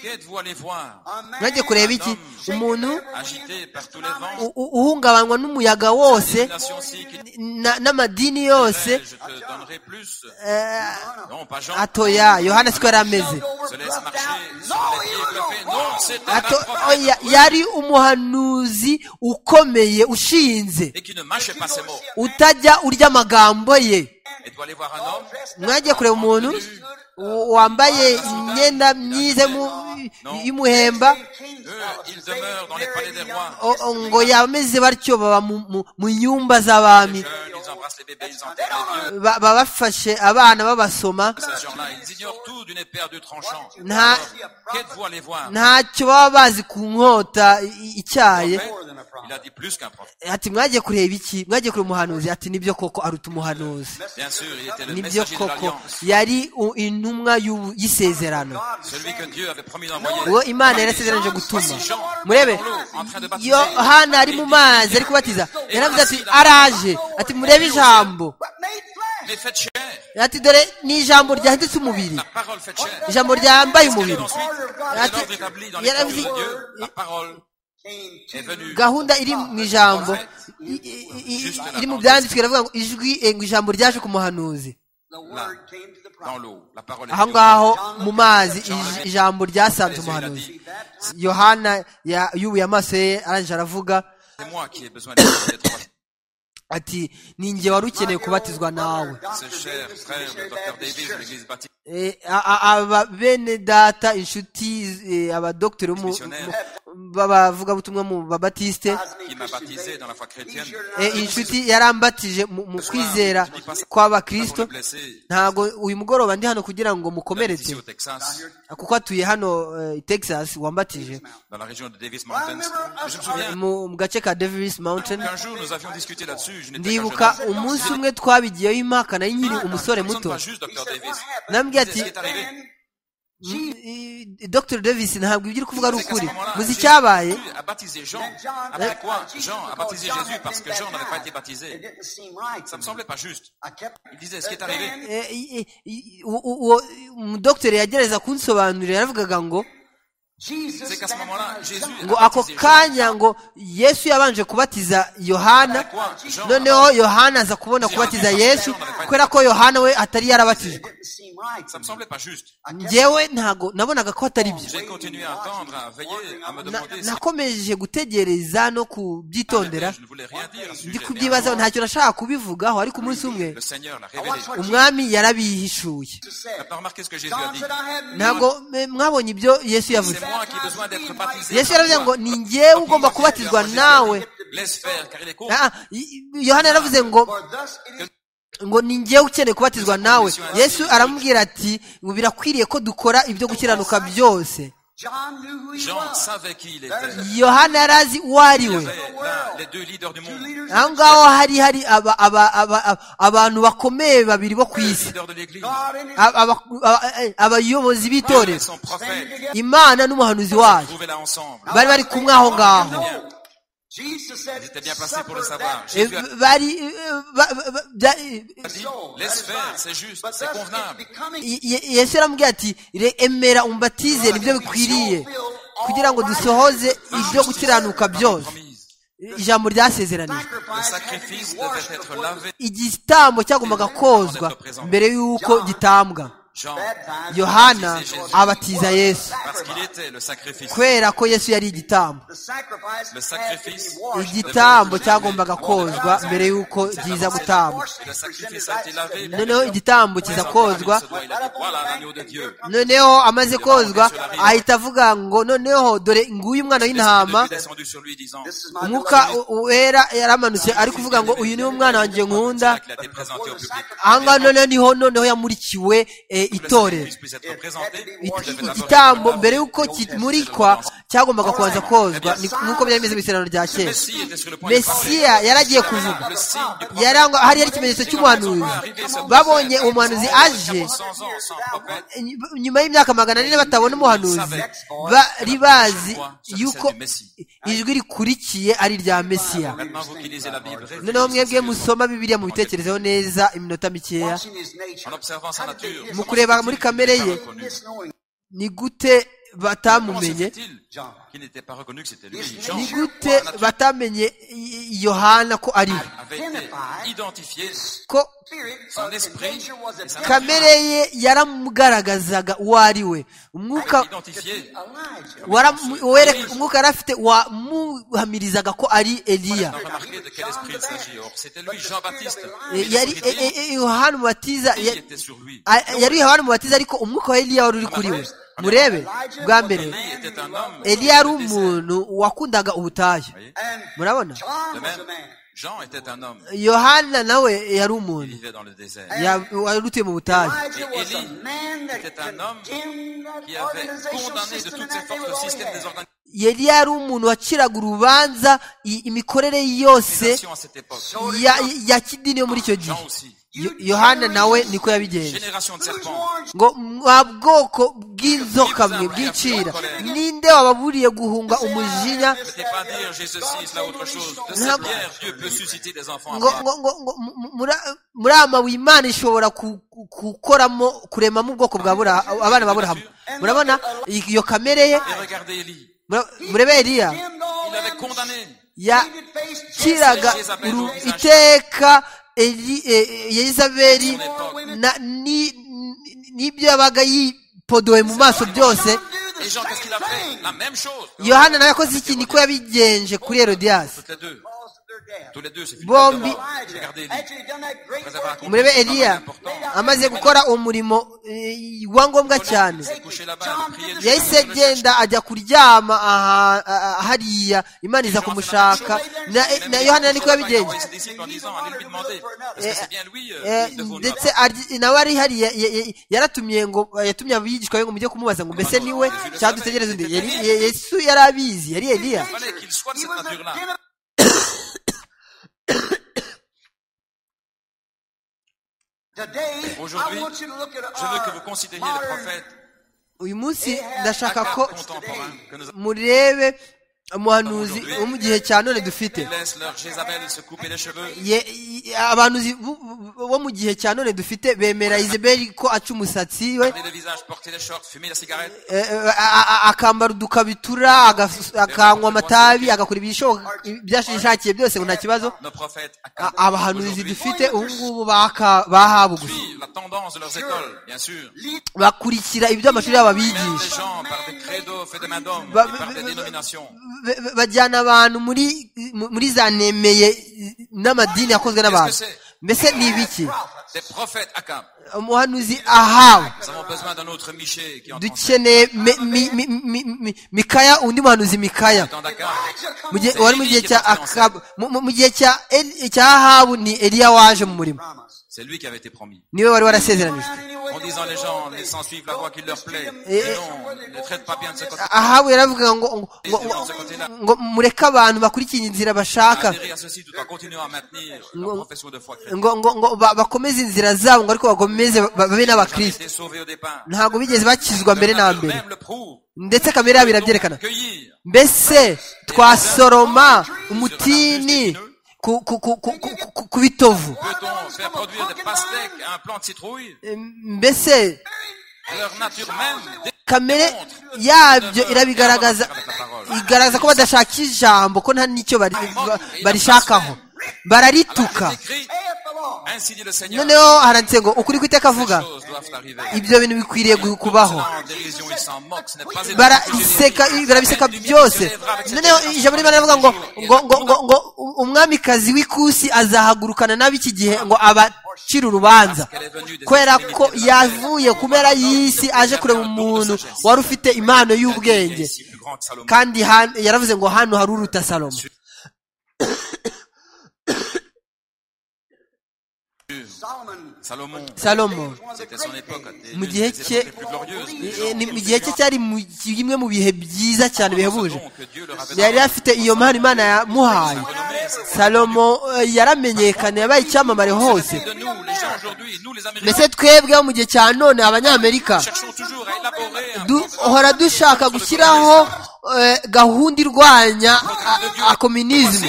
Qui êtes-vous allé voir mwagiye kureba iki umuntu Agité par tous les vents. u- u- uhungabanwa n'umuyaga wose Nation-ci qui dirait, na- n'amadini yose je te donnerai plus. eh, Non, pas Jean. atoya yohana siko yari ameze se laisse marcher sur les pieds bluffés. Non, c'était un Ato- prophète. oya, yari umuhanuzi ukomeye ushinze Et qui ne mâchait pas ses mots. utajya urya amagambo ye Et doit aller voir un homme. mwagiye kureba umuntu w- wambaye imyenda myiza y'umu- y'umuhemba Eux, ils demeurent dans les palais des rois. O- o- ngo yameze batyo baba mu- mu- mu nyumba z'abami Jeunes, ils embrassent les bébés, ils enterrent les vieux. Ba- baba bafashe abana babasoma Ces gens-là, ils ignorent tout d'une épée à deux tranchants. nta Qu'êtes-vous allé voir ntacyo baba bazi ku nkota i- i- icyaye Il a dit plus qu'un prophète. ati mwagiye kureba iki mwagiye kureba umuhanuzi ati nibyo koko aruta umuhanuzi Bien sûr, il était le nibyo messager de koko l'alliance. yari u- intumwa y'ubu- y'isezerano Celui que Dieu avait promis d'envoyer. uwo imana yarasezeranyije gutuma murebe En train de baptiser. yohana ari mu mazi ari kubatiza yaravuze ati araje ati murebe ijambo Mais faites chair. ati dore ni ijambo ryahindutse umubiri La parole fait chair. ijambo ryambaye Qu'est-ce qu'il umubiri dit ensuite Ati- L'ordre établi dans les yaravuze- paroles de Dieu, la parole est venue. gahunda iri mu ijambo i- i- i- iri mu byanditswe iravuga ngo ijwi eh, ngo ijambo ryaje ku muhanuzi dans l'eau. La parole est aho venue. ngaho mu mazi ij- ijambo ryasanze umuhanuzi yohana ya- yubuye amaso ye arangije aravuga C'est moi qui ai besoin d'être d'être- ati ni njye wari ukeneye kubatizwa nawe Ce cher frère, le docteur Davis de l'église baptiste. Eh, a- a- aba bene data inshuti eh, abadoktori bo mu- mu- b'abavugabutumwa mu babatisite Il m'a baptisé dans la foi chrétienne. eh, iyi nshuti yarambatije mu mu kwizera kw'abakristo Avant de me blesser, ntabwo uyu mugoroba ndi hano kugira ngo mukomeretse ici au Texas, kuko atuye hano eh, i texas wambatije dans la région de Davis Mountains. Et Je me souviens mu mu gace ka davis mountain qu'un jour nous avions discuté là-dessus. Je n'étais ndibuka qu'un jeune homme. umunsi umwe twabigiyeho impaka nari nkiri umusore Nous ne sommes muto pas juste, docteur Davis. nambwiye C'est ati ce qui est arrivé. "Mm, eh, dr davis ntabwo ibyo uri kuvuga ari C'est qu'à ce ukuri moment-là, muzi Jésus icyabaye a baptisé Jean. Après quoi, Jean a baptisé Jésus parce que Jean n'avait pas été baptisé. Ça me semblait pas juste. Il disait, ce qui est arrivé, Eh, eh, eh, uwo- uwo umudogiteri yagerageza kunsobanurira yaravugaga ngo c'est qu'à ce moment-là, Jésus a ngo ako baptisé Jean. kanya ngo yesu yabanje kubatiza yohana Quoi, Jean a noneho yohana aza kubona kubatiza yesu kubera ko yohana we atari yarabatijwe Ça me semblait pas juste. njyewe ntago nabonaga ko atari byo J'ai continué à attendre, à veiller, à Na- me demander si nakomeje gutegereza no kubyitondera je ne voulais rien dire à ce ndi sujet. Mais à un kubyibazaho ntacyo nashaka kubivugaho ariko umunsi umwe moment, Le Seigneur l'a révélé. umwami yarabihishuye Maintenant, remarquez ce que Jésus a dit. ntabwo eh, mwabonye ibyo yesu yavuze C'est moi qui ai besoin d'être baptisé. yesu par yaravuze toi. ngo ni njyewe ugomba kubatizwa nawe Laisse faire, car il est court. Ah, ah, i- i- yohana yaravuze ngo ngo ni njyewe ukeneye kubatizwa nawe yesu aramubwira ati ngo birakwiriye ko dukora ibyo gukiranuka byose Jean savait qui il était. yohana yari azi uwo ari Il y we avait là les deux leaders du monde. Les aho ngaho hari hari aba- aba- aba- aba- abantu bakomeye babiri bo ku isi leaders de l'Église. Aba- aba- aba- eh, abayobozi Dieu et b'itorero son prophète. imana n'umuhanuzi wayo Trouvez-la ensemble. bari bari kumwe aho ngaho Ils étaient bien placés pour le savoir. Eh, Jésus a bari eh, ba- ba- ba- bya- eh, dit, laisse faire, c'est juste, c'est convenable. Ye- Ye- yesu yaramubwira ati "Re- emera umbatize nibyo bikwiriye kugira ngo dusohoze ibyo gukiranuka byose Promise. ijambo ryasezeranijwe Le sacrifice devait être lavé. igitambo cyagombaga kozwa mbere y'uko gitambwa Jean, yohana abatiza yesu parce qu'il était le sacrifice. kubera ko yesu yari igitambo Le sacrifice. igitambo cyagombaga kozwa mbere y'uko giza gutambwa Et le sacrifice a été lavé. noneho igitambo kiza kozwa Il a dit, voilà l'agneau de Dieu. noneho amaze kozwa ahita avuga ngo noneho dore nguyu umwana L'esprit de w'intama Dieu descendu sur lui disant, umwuka u- wera yaramanutse ari kuvuga ngo uyu niwe mwana wanjye nkunda qu'il a été présenté au public. aha ngaha noneho niho noneho yamurikiwe eh, Le itorero sacrifice puisse être présenté. It- il devait i- d'abord igitambo être mbere y'uko kimurikwa cyagombaga kubanza kozwa ni- nk'uko byari bimeze mu isezerano rya Le kera Messie était sur le point de parler. mesiya yari agiye kuvuga Le signe du prophète. yari aho- hari hari ikimenyetso cy'umuhanuzi babonye umuhanuzi aje 100 ans sans prophète. ny- nyuma y'imyaka magana ane batabona umuhanuzi bari bazi yuko ijwi rikurikiye ari irya mesiya Maintenant, vous qui lisez la Bible, réfléchissez noneho mwebwe sérieusement. musoma bibiliya mubitekerezeho neza iminota mikeya en observant sa nature. mu kureba muri kamere ye ni gute Comment se batamumenye fait-il qu'il n'était pas reconnu que c'était lui Jean ni gute batamenye I- I- yohana ko ari we avait été identifié. ko Son esprit et sa nature kamere ye yaramugaragazaga uwo ari we umwuka avaient identifié. waramu- wereka- umwuka yari afite wamuhamirizaga ko ari eliya On a remarqué de quel esprit il s'agit. Or, c'était lui, Jean-Baptiste. Mais Eh, yari l'esprit de eh, eh, eh, yohana umubatiza Dieu ya- était sur lui. a- yari yohana umubatiza ariko umwuka wa eliya wari uri kuri we murebe bwa mbere Élie était un homme. eliya yari umuntu wakundaga ubutayu murabona De même, Jean était un homme. yohana nawe yari Il umuntu vivait dans le désert. Ya- wari utuye mu butayu était un homme qui avait condamné de toutes ses forces le système des organisations eliya yari umuntu waciraga urubanza i- imikorere yose à cette époque. ya, ya kidini yo muri icyo gihe Jean aussi. Yo- yohana nawe niko yabigenje Génération de serpents. ngo mwa bwoko bw'inzoka mwe bw'icira ninde wababuriye guhunga umujinya Ne pas dire j'ai ceci, cela, autre chose. De Non. cette pierre, Dieu peut susciter des enfants. à ngo part. ngo ngo ngo mu- mu- mura- murama w'imana ishobora ku- ku- gukoramo kuremamo ubwoko bwa Bura- abana ba burahamu murabona iyo kamere ye Et regardez Élie. mura- murebe eliya Il avait condamné. yakiraga uru- iteka Eli- eh, eh, yezabeli na- ni- ni- n'ibyo yabaga yipodoye mu maso byose Et Jean, qu'est-ce qu'il a fait La même chose. yohana nawe yakoze iki niko yabigenje kuri herodiyasi Toutes les deux. Tous les deux, c'est une Bombi. tête de mort. Regardez Élie. Après avoir accompli murebe un travail eliya important, amaze gukora umurimo eh, wa ngombwa cyane il s'est couché là-bas, il a prié Dieu yahise pour le chercher. agenda ajya kuryama aha- aha- hariya imana iza kumushaka na- na yohana niko yabigenje Ses disciples en disant, allez lui demander. Est-ce que c'est bien lui, euh, Eh, de vous, ndetse aryi- nawe ari hariya ya- ya- yaratumiye ngo yatumye abigishwa be ngo mujye kumubaza ngo mbese ni we cyangwa dutegereze undi Yari- Ye- yesu yari abizi yari eliya Il fallait qu'il soit de cette nature-là. Aujourd'hui, Aujourd'hui, je Je veux que vous considériez considériez les prophètes uyu munsi ndashaka ko contemporains que nous avons. murebe umuhanuzi wo mu gihe cya none dufite Ils laissent leur Jézabel se couper les cheveux. Ye- ye- abahanuzi bu- bu- bo mu gihe cya none dufite bemera Isabel ko aca umusatsi we Garder le visage, porter les shorts, fumer la cigarette. eh, eh, a- a- akambara udukabitura agas- akanywa amatabi agakora ibishoboka ibyashishakiye byose ngo nta kibazo Nos prophètes A- accablent abahanuzi aujourd'hui. dufite ubu ngubu baka- bahabu gusa Suivent la tendance de leurs écoles, bien sûr. bakurikira ibyo amashuri yabo Mènent les abigisha gens par des credos faits de main d'homme Bah, et par mais- des mais- dénominations. Ba- ba- bajyana abantu muri muri za nemeye n'amadini yakozwe n'abantu mbese ni ibiki Des prophètes accablent. umuhanuzi ahabu Nous avons besoin d'un autre Michée qui entre en scène. dukeneye mi- mi- mi- mi- mi- mikaya undi muhanuzi mikaya Dans Dakar, Mu gihe- wari mu gihe cya akabu mu- mu- mu gihe cya Eli- cya ahabu ni eliya waje mu murimo c'est lui qui avait été promis. niwe wari warasezeranijwe En disant les gens, laissant suivre la voie qui leur plaît. Et- Et non, ne traite pas bien de ce côté. ahabu yaravuga ngo ngo- ngo- Laissez-les de ce côté-là. ngo mureke abantu bakurikire inzira bashaka Adhérer à ceci tout en continuant à maintenir leur Ngo- profession de foi chrétienne. ngo ngo ngo ba- bakomeze inzira zabo ngo ariko bakomeze ba- babe Jamais n'abakristo été sauvés au départ. ntabwo bigeze bakizwa mbere na Leur nature mbere Même le prouve. ndetse kamere yabo irabyerekana Donc, Cueillir mbese twasoroma umutini ku, ku, ku, ku, ku, ku- ku bitovu Peut-on faire produire des pastèques à un plant de citrouille mbese Leur nature même kamere yabyo irabigaragaza avec la parole. igaragaza ko badashaka ijambo ko nta n'icyo bari- ba- barishakaho bararituka Alors, il est écrit, Ainsi dit le Seigneur. Les noneho haranditse ngo ukuri kw'iteka avuga choses doivent arriver. ibyo bintu bikwiriye gu- kubaho Cela en dérision, ils s'en moquent. Ce n'est pas étonnant que Jésus dise, barabiseka barabiseka byose noneho ijambo ry'imana rivuga ngo ngo ngo ngo ngo umwamikazi w'ikusi azahagurukana n'ab'iki gihe ngo abacire urubanza kubera ko yavuye ku mpera y'isi aje kureba umuntu wari ufite impano y'ubwenge Ici, plus grand que Salomon. kandi han- yaravuze ngo hano hari uruta salomo Salomon, salomo c'était son époque. des- Mu l'une gihe des cye- époques les plus glorieuses. des gens. eh, ni mu gihe cye cyari mu bimwe mu bihe byiza cyane bihebuje Donc, Dieu leur avait yari donné afite iyo mpano imana yamuhaye un renommé. salomo eh, yaramenyekanye yabaye icyamamare hose de nous, les gens aujourd'hui, nous les Américains, mbese twebwe mu gihe cya none abanyamerika cherchons toujours à élaborer un du- hora dushaka gushyiraho eh, gahunda irwanya akominisme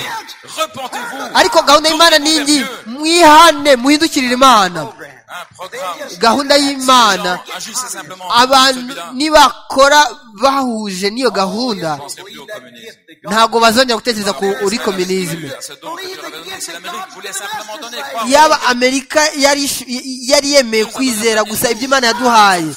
Repentez-vous. ariko gahunda y'imana ni iyi mwihane muhindukirire imana Un programme. gahunda y'imana Agissez simplement. abantu Celui-là, nibakora bahuje n'iyo gahunda je penserai plus au communisme. ntabwo bazongera gutekereza ku uri kominisme À ce don que Dieu leur avait donné, si l'Amérique voulait simplement donner, croire yaba amerika yari ish- yari yemeye kwizera gusa ibyo imana yaduhaye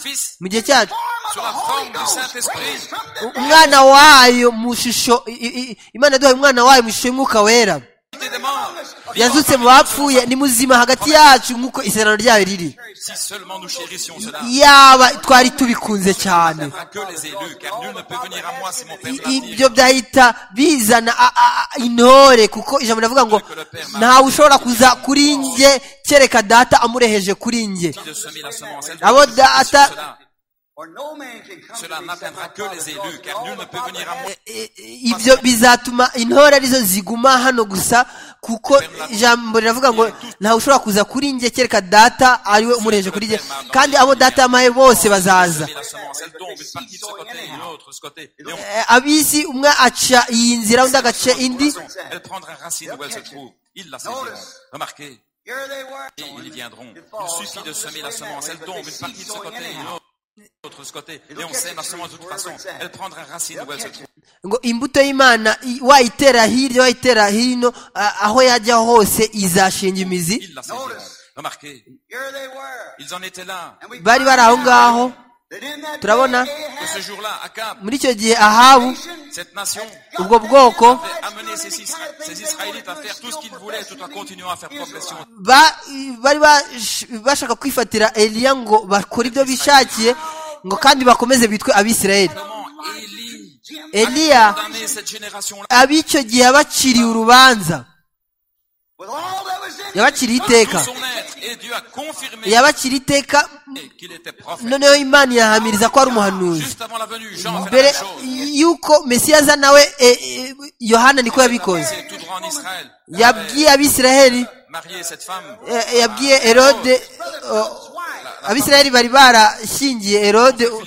mu gihe cyacu sur la forme du Saint-Esprit, umwana wayo mu ishusho i- i- i- imana yaduhaye umwana wayo mu ishusho y'umwuka wera unité des morts. yazutse mu bapfuye ni muzima hagati yacu nk'uko isezerano ryayo riri Si seulement nous chérissions cela, yaba twari tubikunze cyane à que les élus, car nul ne peut venir à moi si mon I- Père ne l'attire. ibyo byahita bizana a- a- a- intore kuko ijambo rivuga ngo ntawe ushobora kuza kuri njye kereka data amureheje kuri njye De semer la semence, elle abo peut venir sur data cela. Cela n'atteindra que les élus, car nul ne peut venir à moi. i- i- ibyo bizatuma intore arizo ziguma hano gusa kuko ijambo riravuga ngo ntawe ushobora kuza kuri njye kereka data ariwe umureheje kuri njye kandi abo data yamaye bose bazaza Semer la semence, elle tombe, une partie de ce côté, une autre de ce côté. Et on- Eh, ab'isi umwe aca iyi nzira undi agaca indi elle prendra racine où elle se trouve. Ils la saisiront. Remarquez, et ils y viendront. Il suffit de semer la semence, elle tombe, une partie de ce côté, une autre de ce côté. Et on sème la semence de toute façon. Elle prendra racine où elle se trouve. ngo imbuto y'imana i- wayitera hirya wayitera hino a- aho yajya hose izashinga imizi Ils la saisiront. Remarquez, ils en étaient là. bari bari aho ngaho turabona que ce jour-là, Akab, muri icyo gihe ahabu cette nation, ubwo bwoko avait amené ces, Isra- ces Israélites à faire tout ce qu'ils voulaient tout en continuant à faire progression. ba- bari bash- bashaka kwifatira eliya ngo bakore ibyo bishakiye ngo kandi bakomeze bitwe abisirayeli Comment Élie eliya a condamné cette génération-là ab'icyo gihe yabaciriye urubanza yabaciriye iteka tout son être et Dieu a confirmé yabaciriye iteka qu'il était prophète. noneho imana yahamiriza ko ari umuhanuzi Juste avant la venue, Jean fait la mbere même chose. y'uko mesiyaza nawe eh, eh, yohana niko yabikoze C'est tout droit en Israël. yabwiye abisirayeli Marié cette femme. eh, eh, yabwiye herode eh, abisirayeli bari barashyingiye herode u-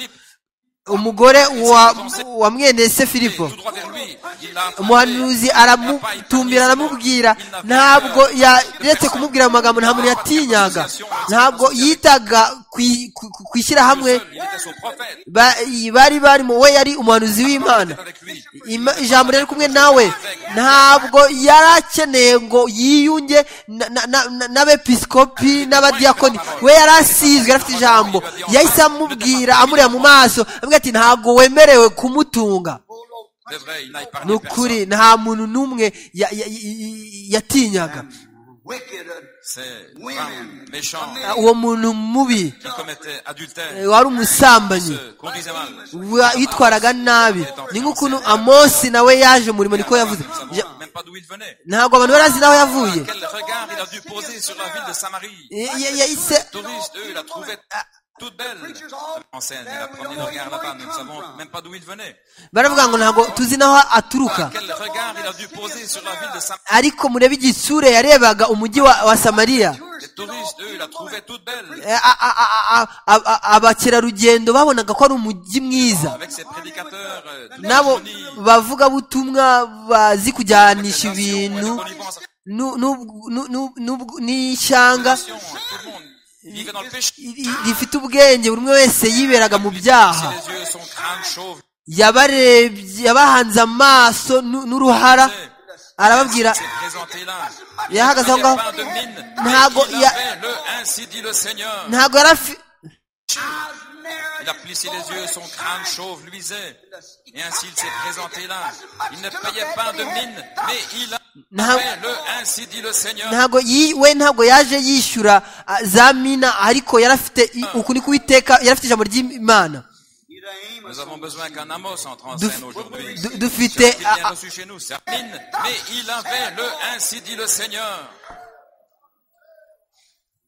umugore wa, wa mwene se filipo Tout droit vers lui. Il l'a attrapé. umuhanuzi aramutumira aramubwira ntabwo yaretse kumubwira mu magambo nta muntu yatinyaga ntabwo yitaga kwi- ku- ku- ku ishyirahamwe Seul, Il était son prophète. Ba- bari barimo we yari umuhanuzi w'imana Avec lui. Ima- ijambo riri kumwe nawe ntabwo yari akeneye ngo yiyunge na- na- na- n'abepiskopi n'abadiyakoni we yari asizwe yari afite ijambo yahise amubwira amureba mu maso avuga ati ntabwo wemerewe kumutunga C'est vrai, il n'a ni épargné personne. ukuri nta muntu n'umwe ya- ya- ya- yatinyaga wicked uh, C'est femme méchant uwo muntu mubi qui commettait eh, adultère, wari umusambanyi se conduisait mal. wa- yitwaraga nabi ni nk'ukuntu amosi nawe yaje umurimo niko yavuze Nous ne Ja- savons même pas d'où il venait. ntabwo abantu barazi n'aho yavuye Quel regard il a dû poser sur la ville de Samarie. Ya- ya- yahise Les touristes, eux, la trouvaient toute belle. En scène, il a promené le regard là-bas, nous ne savons même pas d'où il venait. baravuga ngo ntabwo tuzi n'aho aturuka Quel regard il a dû poser sur la ville de Samarie. ariko murebe igisure yarebaga umujyi wa, wa samariya Les touristes, eux, la trouvaient toute belle. Eh, a- a- a- a- a- a- abakerarugendo babonaga ko ari umujyi mwiza Avec ses prédicateurs, euh, toute nabo colonie, bavugabutumwa bazi kujyanisha ibintu connivence, nu- nu- nu- nu- nu- n'ishyanga nation, tout le monde vivait dans le péché. i- i- rifite ubwenge buri umwe wese yiberaga mu byaha Si les yeux sont crânes chauves, yabarebye yabahanze amaso nu- n'uruhara arababwira c'est présenté là. yahagaze aho Il ngaho n'avait pas de mine. ntabwo Il ya- avait le ainsi dit le Seigneur. ntabwo yari afi- Il a plissé les yeux, son crâne chauve luisait. Et ainsi il s'est présenté là. Il ne payait pas de mine, mais il a Nta- fait le ainsi dit le Seigneur. ntabwo yi- we ntabwo yaje yishyura ah, za mina ariko yari afite i- uku ni kuwiteka yari afite ijambo ry'imana You're the aim of Nous avons besoin qu'un Amos entre en Duf- scène aujourd'hui. du- dufite Il ah, vient ah, reçu chez nous, c'est la mine, mais il avait le ainsi dit le Seigneur.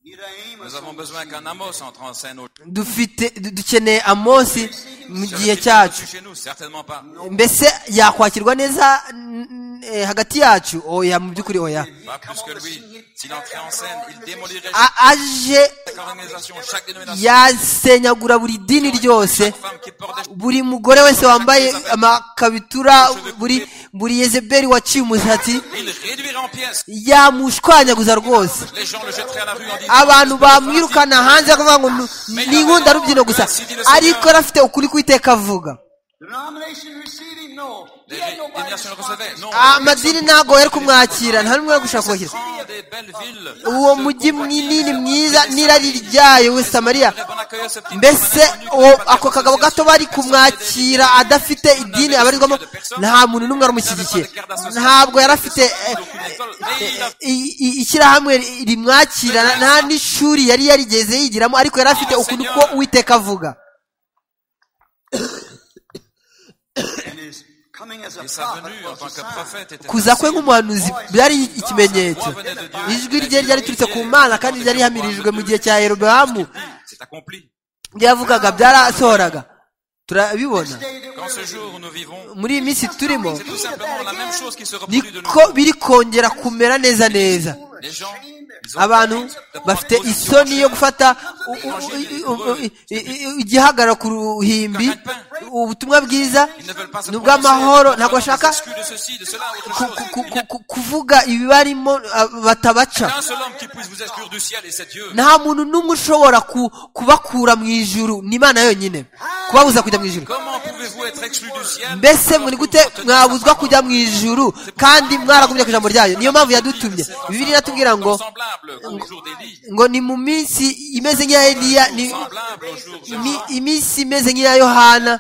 You're the aim of Nous avons besoin qu'un Amos entre en scène aujourd'hui. dufite du- dukeneye amosi mu gihe Serait-il bien cyacu reçu chez nous Certainement pas. mbese yakwakirwa neza n- n- eh, hagati yacu oya mu by'ukuri oya Pas plus que lui. S'il entrait en scène, il démolirait A- aje chaque organisation, chaque dénomination, yasenyagura buri dini ryose chaque femme qui porte des buri mugore wese wambaye amakabitura buri buri yezeberi waciye umusatsi Il réduirait en pièces. yamushwanyaguza rwose Les gens le jetteraient à la rue en disant abantu bamwirukana hanze bakavuga ngo "Ni- ni inkunda rubyino gusa ariko yari afite ukuri kwiteka avuga denomination receiving no. Les nations le recevaient. Non. amadini ntabwo yari kumwakira nta n'umwe yari gushaka kubakira Grand des belles villes. uwo mujyi munini mwiza n'irari ryayo we samariya Très bon accueil à ce petit mbese homme inconnu qui uwo- n'a pas ako de kagabo gato bari kumwakira adafite idini abarizwamo nta muntu n'umwe aramushyigikiye ntabwo yari afite eh, eh, i- i- ishyirahamwe ri- rimwakira na- nta n'ishuri yari yarigeze yigiramo ariko yari afite ukuntu ko uwiteka avuga And his coming as a Et sa prophet venue en was tant a que sign. prophète était kuza kwe nk'umuhanuzi byari ikimenyetso ijwi rye ryari riturutse ku mana kandi ryari rihamirijwe mu gihe cya yerobeamu c'est accompli. byavugaga byarasohoraga turabibona Quand ce jour où nous vivons, muri iyi minsi turimo c'est tout simplement la même chose qui se reproduit de niko nous. biri kongera kumera neza neza Les gens, ils ont abantu bafite isoni yo gufata u- u- u- u- i- i- i- igihagararo ku ruhimbi ubutumwa bwiza ils ne veulent pas se ni prononcer. ubw'amahoro Ils ntabwo bashaka s'excusent de ceci, de cela, autre ku- ku- ku- chose. ku- ku- kuvuga ibibarimo ah, batabaca Il y a un seul homme qui puisse vous exclure du ciel et c'est Dieu. nta muntu n'umwe ushobora ku- kubakura mu ijuru ni imana yonyine kubabuza kujya mu ijuru Comment pouvez-vous être exclus du ciel mbese alors muri que vous gute retenez sa mwabuzwa parole kujya mu ijuru kandi mwaragumye ku ijambo ryayo niyo mpamvu yadutumye bibiri iratubwira ngo Comme semblable au jour d'Élie, ngo ni mu minsi imeze nk'iya eliya ni semblable au jour de imi- iminsi imeze nk'iya yohana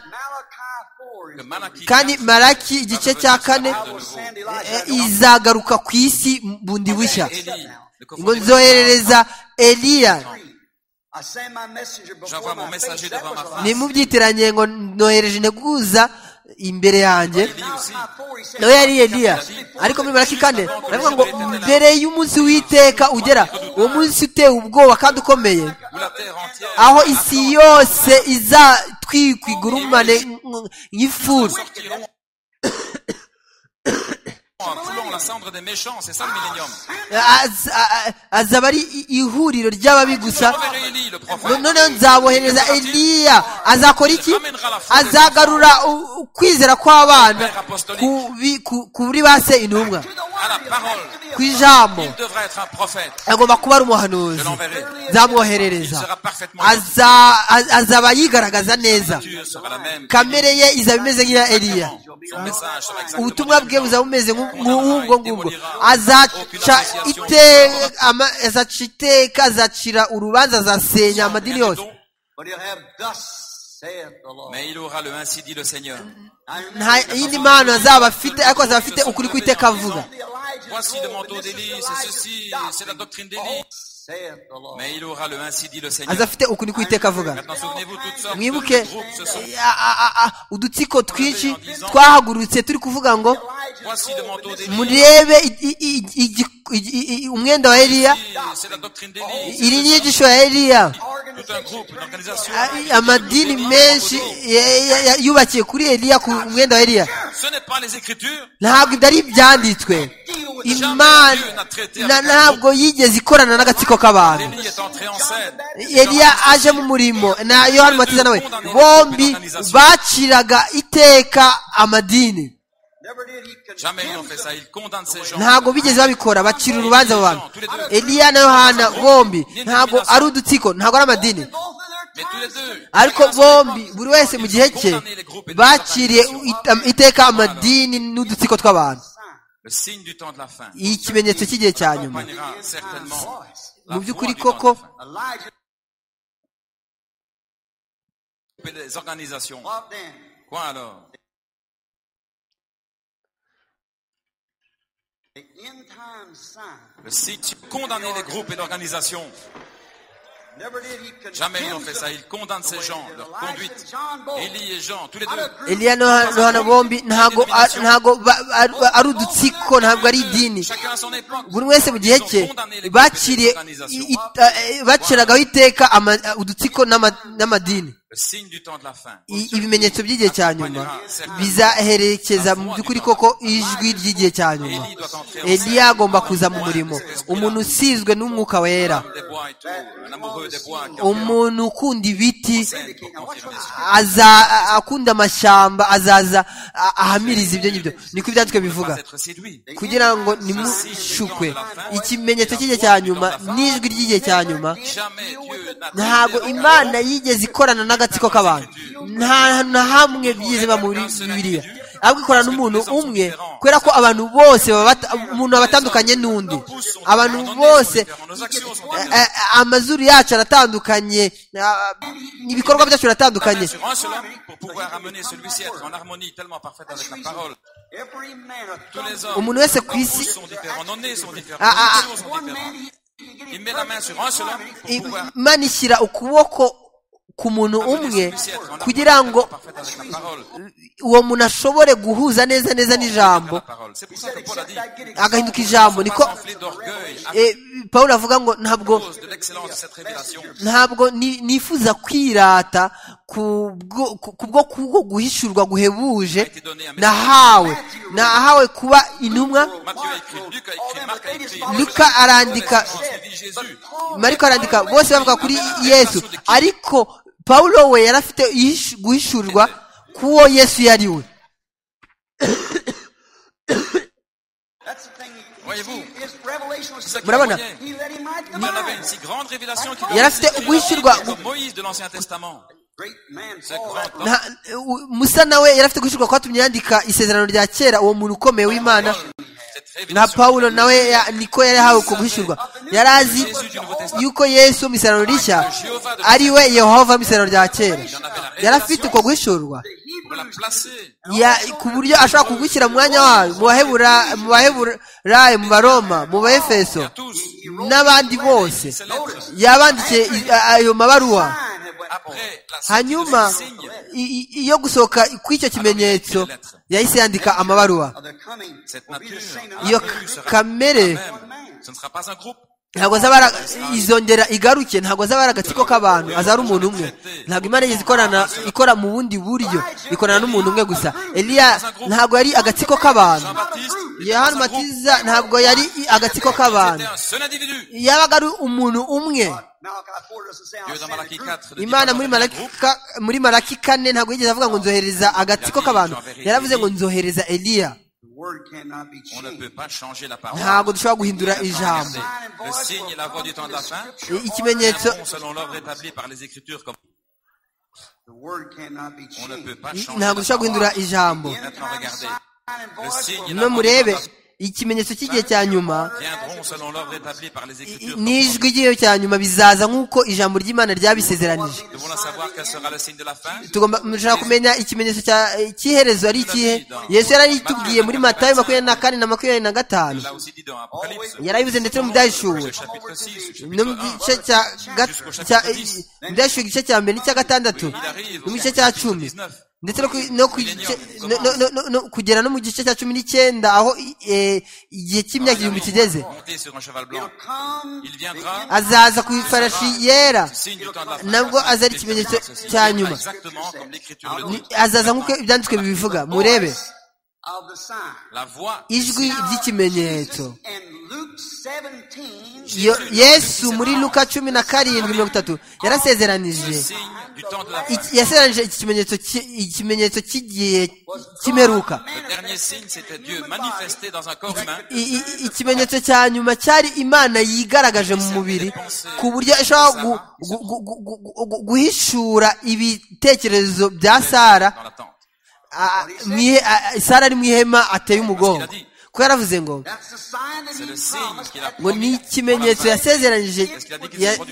que Malachie kandi maraki igice cya kane I will send Elijah. eh, izagaruka ku isi bundi bushya Élie, ngo le cofondateur nzoherereza eliya I send my messenger before J'envoie mon my face. messager That devant was ma a face. lie. nimubyitiranye ngo nohereje integuza imbere yanjye Élie aussi. Before he said, nawe yari eliya ariko muri maraki kane baravuga ngo mbere y'umunsi w'iteka ugera uwo munsi utewe ubwoba kandi ukomeye Où la terre entière aho isi yose izatwikwa igurumane nk- nk'ifuru sortiront en foulant la cendre des méchants, c'est ça le millénium. Az- a- a- azaba ari i- ihuriro ry'ababi gusa Enverrez Élie, le No- prophète. noneho nzabohereza eliya azakora iki azagarura u- ukwizera kw'abana ku bi- ku- kuri ba se intumwa À la parole, ku ijambo il devra être un prophète. agomba kuba ari Je umuhanuzi l'enverrai. Il nzamwoherereza sera parfaitement. Aza- az- azaba yigaragaza neza La nature sera la même. kamere ye izaba imeze nk'iya eliya Son message sera exactement ubutumwa bwe le même. buzaba bumeze nk'u- nk'ubwo ngubwo azaca ite- ama- azaca iteka azacira urubanza azasenya amadini Rien de yose don, But he'll have thus saith the Lord. Mais il aura le ainsi dit le Seigneur. I remember nta yindi mpano azaba afite ariko azaba afite ukuri kw'iteka avuga the Elijah's Voici le robe, manteau and this is d'Élie, c'est Elijah's ceci, doctrine. c'est la doctrine d'Élie. Thus saith the Lord. Mais il aura le ainsi dit le aza Seigneur. afite ukuri kw'iteka avuga Maintenant, souvenez-vous toutes sortes mwibuke de groupes se sont. a- a- a- a- udutsiko twinshi twahagurutse turi kuvuga ngo Voici le manteau d'Élie. murebe i- i- i- igi- igi- i- i- umwenda wa eliya C'est la doctrine d'Élie. iri n'inyigisho ya eliya Tout un groupe, une organisation. A- amadini menshi ya- ya- ya- yubakiye kuri eliya ku mwenda wa eliya Ce n'est pas les Écritures. ntabwo ibyo ari ibyanditswe imana na- ntabwo yigeze ikorana n'agatsiko k'abantu Élie est entré en scène. eliya aje mu murimo na yohani matiza nawe bombi baciraga iteka amadini Never did he condemn Jamais ils n'ont fait ça. Ils condamnent ces gens. ntabwo bigeze babikora bacira urubanza abo bantu eliya na yohana bombi ntabwo ari udutsiko ntabwo ari amadini both of their Mais tous les times. deux. ariko bombi buri wese mu gihe cye baciriye it- iteka amadini n'udutsiko tw'abantu Le signe du temps de la fin. iyi kimenyetso cy'igihe cya nyuma accompagnera certainement la mu by'ukuri voix du temps koko de la fin. Elijah Et les organisations. loved them. Quoi alors The end time sign. Le signe condamner les groupes et l'organisation. Never did he condemn Jamais ils n'ont fait them. ça. Ils condamnent ces gens, leur conduite. Élie et Jean, tous les deux. eliya na Yohana- yohana bombi ntabwo a- ntabwo ba- ari- ari udutsiko ntabwo ari idini Chacun à son époque. buri wese mu gihe cye Ils ont condamné les groupes et les bakiriye organisations. i- i- a- e, baciragaho iteka ama- a- udutsiko n'ama- n'amadini Le signe du temps de la fin. I- ibimenyetso by'igihe cya nyuma bizaherekeza mu by'ukuri koko ijwi ry'igihe cya nyuma Élie doit entrer en eliya agomba kuza mu murimo umuntu usizwe n'umwuka wera scène. Des bois et tout. Un amoureux des bois qui en umuntu ukunda ibiti scène pour confirmer ce aza a- akunda amashyamba azaza a- ahamiriza ibyo ngibyo niko ibyanditswe qui ne bivuga pas être séduit. kugira ngo nimushukwe ikimenyetso cy'igihe cya nyuma n'ijwi ry'igihe cya nyuma Jamais Dieu n'a ntabwo imana yigeze ikorana n'agatsiko k'abantu nta na hamwe byize biba muri bibiliya ahubwo ikorana n'umuntu umwe kubera ko abantu bose baba bata- umuntu aba atandukanye n'undi abantu bose Nos actions sont eh, eh, amazuru yacu aratandukanye ah, ibikorwa byacu biratandukanye sur un seul homme pour pouvoir amener celui-ci à être en harmonie tellement parfaite avec la parole. Every man a Tous les hommes, umuntu wese ku tous isi sont différents, nos nez sont différents, Ah, ah, nos actions sont différentes. Il met la main sur un seul homme pour pouvoir imana ishyira ukuboko ku muntu umwe celui-ci à être en kugira harmonie ngo tellement parfaite avec la parole. uwo muntu ashobore guhuza neza neza Avec n'ijambo la parole. C'est pour ça que Paul a dit, agahinduka ijambo niko pas enflé d'orgueil à Eh, pawulo avuga ngo ntabwo cause de l'excellence de cette révélation. ntabwo ni- nifuza kwirata kubwo ku- kubwo kubwo guhishurwa guhebuje nahawe nahawe kuba intumwa Matthieu a écrit, Luc a écrit, Marc a écrit. luka arandika Suivi Jésus. mariko arandika bose bavuga kuri yesu ariko pawulo we yari afite ihishu- guhishurwa k'uwo yesu yari we That's the thing. Voyez-vous, His revelation was Isaac Murabona? témoignait. he let him write the Il en avait mind. une si grande révélation qu'il Yari afite devait s'écrire uguhishurwa- comme Moïse de l'Ancien Testament. Nta- u- musa nawe yari afite gushirwa kwatumye yandika isezerano rya kera uwo muntu ukomeye w'imana nka pawulo nawe ya- niko yari ahawe uko guhishurwa yari azi yuko yesu mu isezerano rishya ari we yehova mu isezerano rya kera yari afite uko guhishurwa pour la placer. Ya- ku buryo ashobora kugushyira mu mwanya wayo mu bahebura mu baheburayo mu baroma mu baefeso Tous, n'abandi bose ces lettres, yabandikiye i- a- ayo mabaruwa après la hanyuma signe, i- i- iyo gusohoka kw'icyo kimenyetso yahise yandika amabaruwa cette nature, iyo la tribu sera kamere même. Ce ne sera pas un groupe. ntabwo azaba ari- izongera igaruke ntabwo azaba ari agatsiko k'abantu azaba ari umuntu umwe ntabwo imana yigeze ikorana ikora mu bundi buryo ikorana n'umuntu umwe gusa eliya ntabwo yari agatsiko k'abantu Jean-Baptiste, n'était pas yohana un groupe. matiza ntabwo yari agatsiko k'abantu C'était un seul individu. yabaga ari umuntu umwe Dieu dans Malachie 4. le dit imana dans muri un malaki groupe, ka- muri malaki kane ntabwo yigeze avuga ngo nzohereza agatsiko k'abantu yaravuze ngo nzohereza eliya On ne peut pas changer la parole. ntabwo dushobora guhindura ijambo Regardez, Le signe et la voix du temps de la fin. I- ikimenyetso Un nom selon l'ordre établi par les Écritures, comme on ne peut pas changer la ntabwo dushobora parole. guhindura ijambo Maintenant, regardez. Le signe no et la voix du temps de murebe la fin ikimenyetso cy'igihe cya nyuma viendront selon l'ordre établi par les i- Écritures. n'ijwi ry'igihe cya nyuma bizaza nk'uko ijambo ry'imana ryabisezeranije Nous devons savoir quel sera le signe de la fin. tugomba dushaka kumenya ikimenyetso cya eh, cy'iherezo ari ikihe yesu yari aritubwiye muri matayo makumyabiri na kane na makumyabiri na gatanu Là aussi dit dans Apocalypse, yarabivuze ndetse no mu byayishuwe le chapitre 6, le no mu chapitre gice cya ga- cya eh, byashyuwe igice cya mbere n'icya gatandatu 1, il arrive no mu au gice cya chapitre cumi 19. ndetse no ku- no ku gice- no- no- no- no- no- kugera no mu gice cya cumi n'icyenda aho eh, igihe cy'imyaka igihumbi kigeze Monté sur un cheval blanc. Il viendra azaza ku ifarashi yera signe du temps de la fin. nabwo aza ari ikimenyetso cya Il viendra nyuma Exactement comme l'Écriture le Ni- dit. azaza nk'uko ibyanditswe bibivuga murebe La voix ijwi ry'ikimenyetso Yo- Yo- yesu muri luka cumi na karindwi mirongo itatu yarasezeranije signe du temps de la fin. iki- yasezeranije iki kimenyetso ki- ikimenyetso cy'igihe kimeruka Le dernier signe, c'était Dieu manifesté dans un corps humain. I- i- ikimenyetso cya nyuma cyari imana yigaragaje mu mubiri ku buryo ishobora gu- gu- gu- gu- gu- gu- gu- guhishura ibitekerezo bya sara dans la tente. a- mu ihe- a- a- sara ari mu ihema ateye umugongo kuko yaravuze ngo C'est le signe qu'il a ngo ni promis. ikimenyetso yasezeranije ya- ko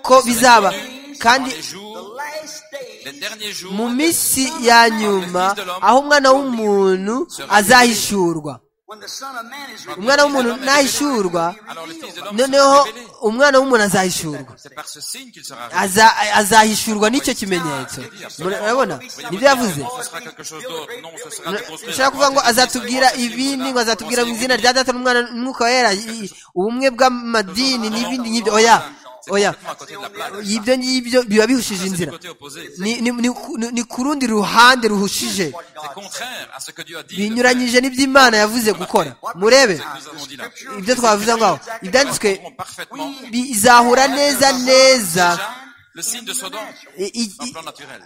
Ko bizaba kandi Dans les jours, les derniers jours, mu minsi ya nyuma aho umwana w'umuntu azahishurwa umwana w'umuntu nahishurwa alors le Fils de l'homme noneho sera révélé. umwana w'umuntu azahishurwa C'est par ce signe qu'il sera révélé. Aza- azahishurwa n'icyo kimenyetso murabona nibyo yavuze Ce sera quelque chose d'autre. Non, ce sera de construire. ushaka kuvuga ngo azatubwira ibindi ngo azatubwira mu izina rya data n'umwana n'umwuka wera i- ubumwe bw'amadini n'ibindi nk'ibyo oya oya Complètement à côté de la plaque. ibyo ngibyo biba bihushije C'est inzira le côté opposé. ni, ni, ni, ku- ni, ni ku rundi ruhande ruhushije C'est contraire à ce que Dieu a dit. de faire. binyuranyije n'iby'imana yavuze gukora murebe Nous avons dit là. ibyo twavuze ngaho ibyanditswe Nous parfaitement. bizahura neza neza Déjà, le signe de Sodome, i- i- dans le i- plan naturel.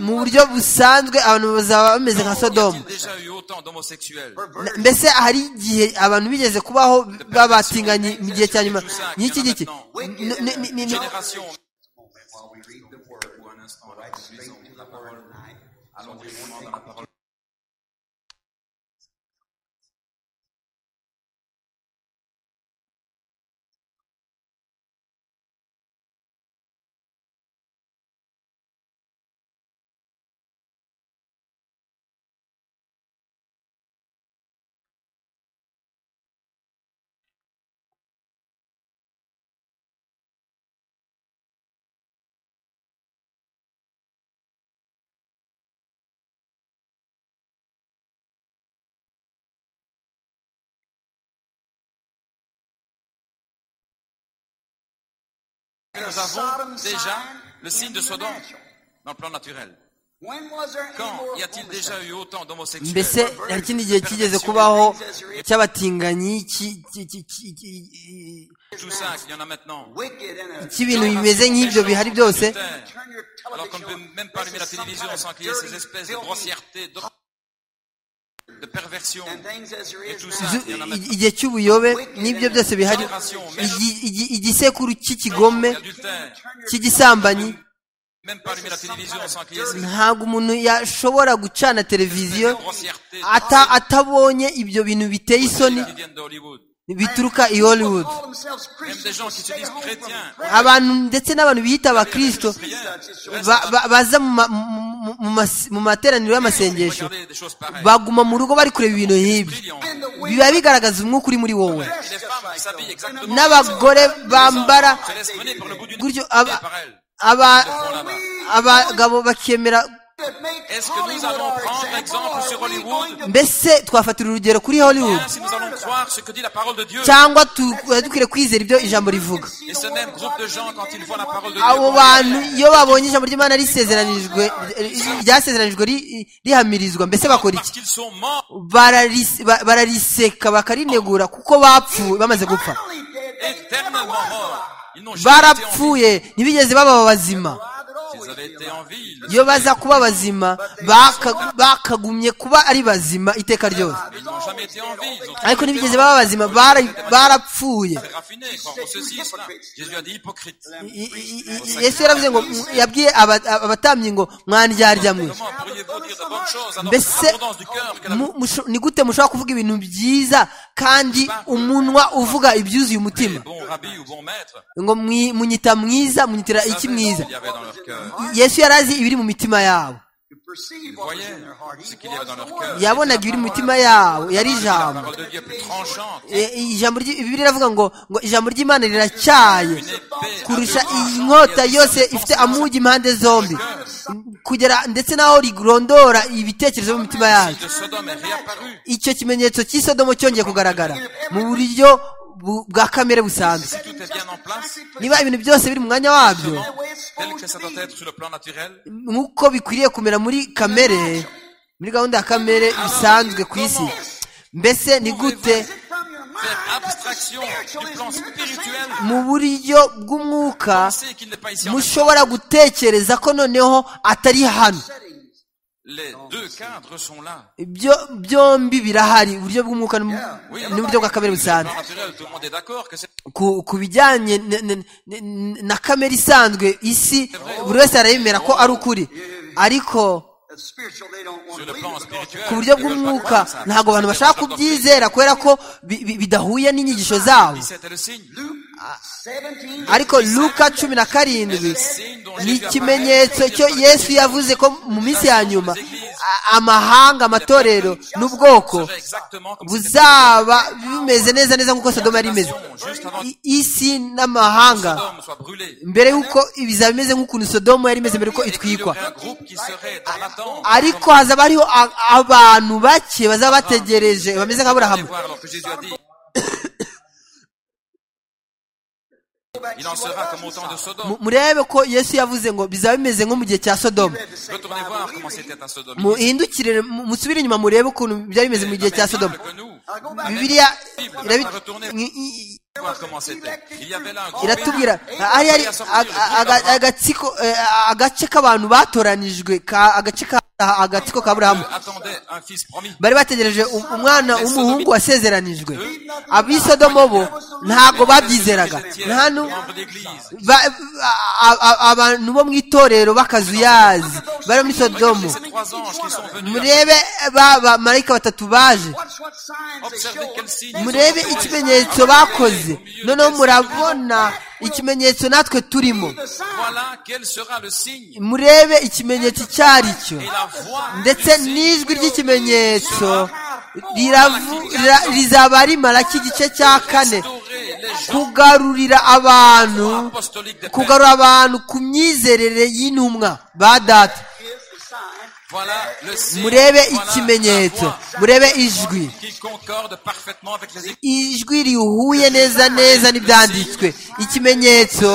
mu buryo busanzwe abantu bazaba bameze nka sodomu Il y a déjà eu autant d'homosexuels. Na- mbese hari igihe abantu bigeze kubaho babatinganye mu gihe cya nyuma n'iki giki N- n- n- Une n- n- génération. Nous avons déjà le signe de Sodome dans le plan naturel. Quand y a-t-il déjà eu autant mbese d'homosexuels hari ikindi gihe kigeze kubaho cy'abatinganyi ki- ki- ki- ki- ki- ki- Tout ça qu'il y en a maintenant. cy'ibintu bimeze nk'ibyo bihari byose Alors qu'on ne peut même pas allumer la télévision sans qu'il y ait ces espèces de grossièreté, de, de perversion. Et tout ça, Zu- il y en a i- maintenant. igihe cy'ubuyobe n'ibyo byose bihari igi- igi- igisekuru cy'ikigome L'adultère, cy'igisambanyi même pas allumer la télévision sans qu'il y ait cette ntabwo umuntu yashobora gucana televiziyo grossièreté ata- atabonye ibyo bintu biteye isoni qui viennent d'Hollywood. bituruka i hollywood Call themselves Christians. Même des gens qui se Stay disent home from chrétiens. prayer. abantu ndetse n'abantu biyita abakristo ba- ba- baza mu ma- mu- mu- mu mas- mu materaniro y'amasengesho Regardez des choses pareilles. baguma mu rugo bari kureba ibintu nk'ibi Brillant. biba bigaragaza umwuka uri muri wowe Et les femmes s'habillent exactement n'abagore bambara se laissent mener par le bout du nez gutyo aba- par elles. aba- Elles font là-bas. abagabo bakemera That make Est-ce que Hollywood nous allons our prendre example, exemple or sur are we Hollywood going to mbese twafatira urugero kuri hollywood Bien, si nous allons croire ce que dit la parole de Dieu, cyangwa tu- tuba dukwiriye kwizera ibyo ijambo rivuga et ce même groupe de gens, quand ils voient la parole de abo Dieu, bantu iyo babonye ijambo ry'imana risezeranijwe ryasezeranijwe ri- rihamirizwa mbese bakora parce iki qu'ils sont morts, Bararisi- ba- barariseka bakarinegura kuko bapfuye bamaze gupfa Only dead, they éternellement morts, ils n'ont jamais été en vie. barapfuye ntibigeze baba bazima arrived at all. S'ils avaient été en vie, ils iyo baza kuba bazima baka- bakagumye kuba ari bazima iteka ryose ils n'ont jamais été en vie. Ils ont ariko ntibigeze baba bazima bara- barapfuye été raffinés, croire en ceci, cela. Jésus a dit hypocrite. I- i- i- yesu yaravuze ngo yabwiye aba- aba- abatambyi ngo mwandyarya Comment pourriez-vous dire de bonnes choses alors que mbese l'abondance du cœur que la mu- musho- ni gute mushobora kuvuga ibintu byiza kandi umunwa uvuga ibyuzuye umutima bon rabbi ou bon maître ngo mwi- munyita mwiza munyitira iki mwiza il y avait dans leur cœur yesu yari azi ibiri mu mitima yabo You perceive Ils what was voyaient in their heart. ce He qu'il y avait was dans the leur Word. cœur. yabonaga ibiri mu mitima yabo yari La ijambo parole de Dieu est plus tranchante, E- e- ijambo ry- bibiliya iravuga ngo ngo ijambo ry'imana riracyaye une épée kurusha à deux inkota tranchants. yose ifite amugi impande zombi kugera ndetse n'aho rigurondora ibitekerezo mu mitima yayo de Sodome est réapparu. icyo kimenyetso cy'isodomo cyongeye kugaragara mu buryo bu- bwa kamere busanzwe Si tout est bien en place, niba ibintu byose biri mu mwanya wabyo justement, tel que ça doit être sur le plan naturel, nk'uko bikwiriye kumera muri kamere muri gahunda ya kamere bisanzwe ku isi mbese ni gute From your mind, faire that's the abstraction spiritual du plan issue. It's the same spirituel. thing. mu buryo bw'umwuka penser qu'il n'est pas ici en même temps. mushobora gutekereza ko noneho atari hano Settings. Les deux cadres sont là. ibyo byombi birahari uburyo bw'umwuka n'um- n'uburyo bwa kamere Le plan busanzwe naturel, tout le monde est d'accord que c'est ku, ku bijyanye n- n- n- na kamere isanzwe isi buri wese arayemera ko ari ukuri ariko That's spiritual. They don't want sur le to believe plan it because spirituel. ku buryo ils veulent pas bw'umwuka croire ça. ntabwo abantu bashaka kubyizera kubera ko bi- bi- bidahuye n'inyigisho zabo C'était le signe. Luke 17 ariko luka cumi na karindwi ni ikimenyetso cyo yesu yavuze ko mu minsi ya nyuma a- amahanga amatorero n'ubwoko Serait exactement comme c'était buzaba bimeze neza neza nk'uko sodoma yari imeze I- isi n'amahanga Sodome soit brûlé. mbere y'uko bizaba bimeze nk'ukuntu sodoma yari imeze mbere y'uko Et qu'il y itwikwa aurait un groupe qui serait dans l'attente. ariko hazaba hariho a- abantu bake bazaba bategereje bameze Allez nk'aburahamu voir alors que Jésus a dit. Il en sera comme au temps de Sodome. Mu- murebe ko yesu yavuze ngo bizaba bimeze nko mu gihe cya sodoma Retournez voir comment c'était à Sodome. muhindukire mu- musubire inyuma murebe ukuntu byari bimeze mu gihe cya sodoma bibiliya irabi- i- i- Voir comment c'était. Il y avait là un groupe iratubwira béni. hari hari Et à sortir le aga- groupe aga- d'Abraham. agatsiko eh, agace k'abantu batoranijwe ka agace ka agatsiko ka burahamu Dieu attendait un fils promis. bari bategereje u- umwana w'umuhungu wasezeranijwe abisodomo bo ntago babyizeraga nta nu- membre d'église. ba- a- a- abantu bo mu itorero b'akazuyazi bari muri sodomo Ces trois anges qui sont venus. murebe ba bamarayika batatu baje Watch what signs they Observez show. quel signe. murebe ikimenyetso bakoze noneho murabona ikimenyetso natwe turimo The sign. Voilà quel sera le signe murebe ikimenyetso icyo ari cyo et la voix. ndetse n'ijwi ry'ikimenyetso riravu- rira- rizaba rimara k'igice cya kane Restaurer les gens kugarurira abantu apostoliques des pères. kugarura abantu ku myizerere y'intumwa ba data Is the sign. Voilà le signe. murebe Voilà ikimenyetso la voix murebe ijwi qui concorde parfaitement avec les ijwi rihuye neza neza n'ibyanditswe ikimenyetso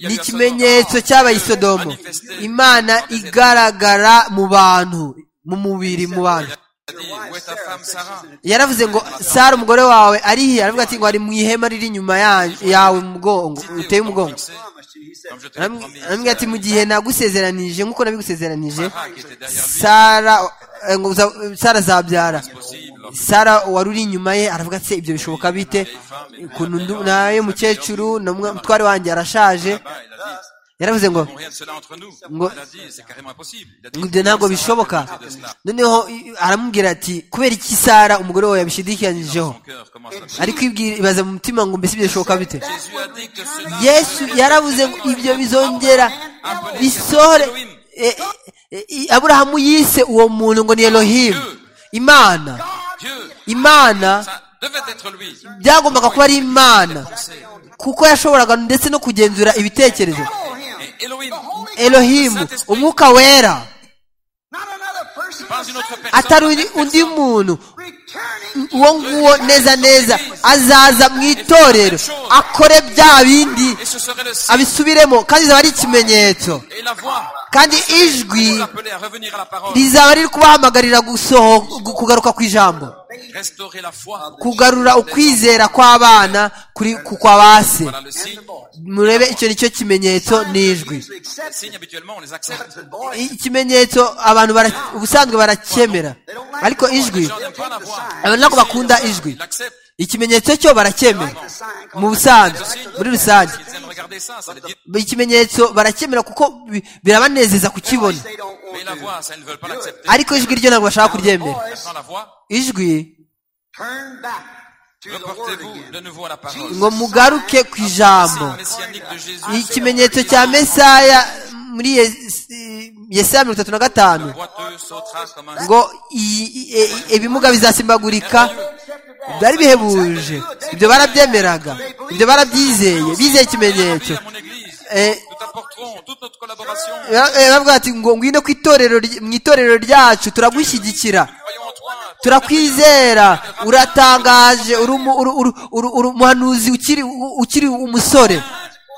ni ikimenyetso cy'abaye i sodomo imana igaragara mu bantu mu mubiri mu bantu Églises. Où est ta femme Sarah yaravuze ngo sara umugore wawe ari he aravuga ati ngo ari mu ihema riri inyuma ya- yawe mu mugongo uteye umugongo Promised you. He said, Comme je te l'ai Aramwi- promis. aramubwira ati mu gihe nagusezeranije nk'uko nabigusezeranije Sarah qui était derrière lui, sara eh, ngo uza- sara azabyara c'est possible. sara wari uri inyuma ye aravuga ati "Se, ibyo bishoboka bite ukuntu ndu- naye mukecuru na mwa- mutware wanjye arashaje Là-bas, il a dit, yaravuze ngo Bon, rien de cela entre nous. Ngo- Il a dit, c'est carrément impossible. Il a dit, ngo ibyo ntabwo bishoboka noneho i- aramubwira ati kubera iki sara umugore wawe yabishidikanyijeho Son cœur commence à ariko ibwira ibaza mu mutima ngo mbese ibyo bishoboka bite Jésus a dit que cela yesu yaravuze ngo ibyo bizongera bisohore E- e- e- aburahamu yise uwo muntu ngo ni elohimu imana Dieu, imana ça devait être lui. byagombaga kuba ari imana kuko yashoboraga ndetse no kugenzura ibitekerezo Et Elohim, elohimu umwuka wera pas une autre personne. atari undi- undi muntu Returning uwo nguwo neza neza azaza mu itorero akore bya bindi Et ce serait le signe abisubiremo kandi bizaba ari ikimenyetso et la voix kandi ijwi l'appeler à revenir à la parole, rizaba riri kubahamagarira gusoho gu- kugaruka ku ijambo restaurer la foi. kugarura ukwizera kw'abana kuri ku kwa ba se Voilà le signe. murebe icyo ni cyo kimenyetso n'ijwi to Les accept signes, habituellement, on les accepte. the boy. I- ikimenyetso abantu bara- ubusanzwe barakemera ariko ijwi abantu ntabwo bakunda ijwi Ils l'acceptent. ikimenyetso cyo baracyemera mu busanzwe muri rusange Ils aiment regarder ça, ça les dit. ikimenyetso baracyemera kuko bi- birabanezeza kukibona They don't Mais want la to voix, ça, ils ne veulent pas l'accepter. ariko ijwi ryo ntabwo bashaka kuryemera voice. Dans la voix, ijwi turn back to the word reportez-vous de again. nouveau à la parole. ngo mugaruke ku ijambo Signe messianique de Jésus. ikimenyetso cya mesaya muri Yes- yesaya mirongo itatu na gatanu Boiteux sautera comme un ngo i- i- e- ibimuga bizasimbagurika byari bihebuje ibyo barabyemeraga ibyo barabyizeye bizeye ikimenyetso à mon église. Eh, Nous t'apporterons toute notre collaboration. Ba- eh, bavuga bati ngo ngwino ku itorero ry- mu itorero ryacu turagushyigikira Croyons en toi. turakwizera uratangaje uri umu- uru- uru- uru- uru- umuhanuzi ukiri u- ukiri umusore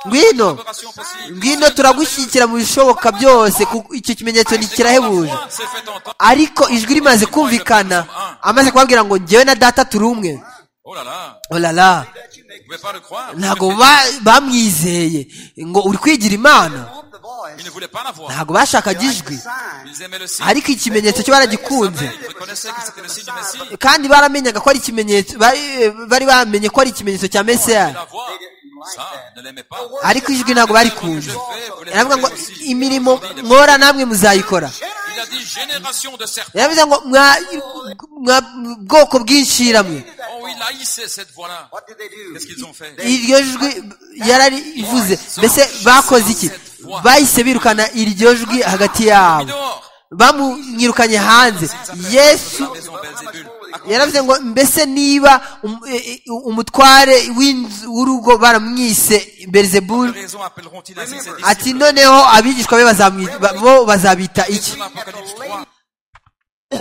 ngwino Collaboration possible. ngwino turagushyigikira mu bishoboka byose kuko icyo kimenyetso ni kirahebuje Foi, C'est fait entendre. ariko ijwi rimaze kumvikana amaze kubabwira ngo njyewe na data turi umwe Oh là là. olala Vous ne pouvez pas le croire. ntabwo ba- bamwizeye ngo uri kwigira imana Want the voice. Ils ne voulaient pas la voir. ntabwo bashakaga ijwi Sign. Ils aimaient le signe. ariko ikimenyetso cyo baragikunze Ils reconnaissaient que c'était le signe du Messie. kandi baramenyaga ko ari ikimenyetso bari bari bamenye ko ari ikimenyetso cya C'est mesiyani la voix. Ça, ne l'aimait pas. ariko ijwi ntabwo barikunze aravuga ngo imirimo mwora namwe muzayikora Il a dit génération de serpents. yaravuze ngo mwa mwa- bwoko bw'inshiramwe Oh, il haïssait cette voix-là. What did they do? Qu'est-ce qu'ils ont fait iryo jwi yararivuze mbese bakoze iki bahise birukana iryo jwi hagati Mis yabo dehors. bamwirukanye hanze yesu La maison Belzébul. yaravuze ngo mbese niba um- e- e- umutware w'inzu- w'urugo baramwise beelzebul Raison appelleront-ils ainsi ses disciples. ati noneho abigishwa be bazamwi- ba- bo bazabita iki Dans l'Apocalypse 3,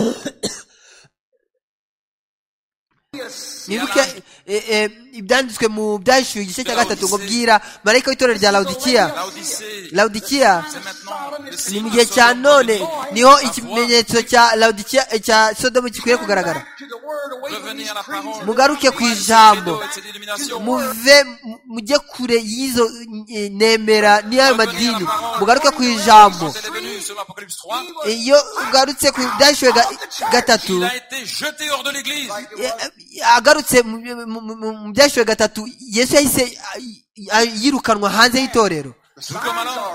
mwibuke e- e, ibyanditswe mu byahishuwe igice cya gatatu ngo bwira marayika w'itorero rya lawudikiya la Odyssée, lawudikiya c'est maintenant le ni signe mu de gihe cya Sodome. none niho La voix. ikimenyetso cya lawudikiya e, cya sodomu gikwiye kugaragara To the word away from Revenez these à la creeds. parole. mugaruke ku ijambo Et cette illumination. muve mu- mujye kure y'izo e, nemera n'iyayo madini mugaruke ku ijambo Elle est venue selon l'Apocalypse 3. iyo ugarutse ku byahishuwe ga- gatatu Il a été jeté hors de l'église. e- e, agarutse mu- mu- mu- mu byahishuwe gatatu yesu yahise a- a- yirukanwa hanze y'itorero Tout comme alors.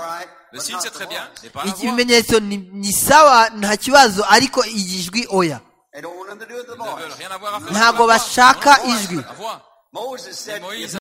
Le signe, c'est très bien. mais pas la voix. ikimenyetso ni, ni sawa nta kibazo ariko igijwi oya They don't want them to do it with the Ils ne veulent voice. rien avoir à faire. avec ntabwo la voix. bashaka ijwi La voix. Moses said, Moïse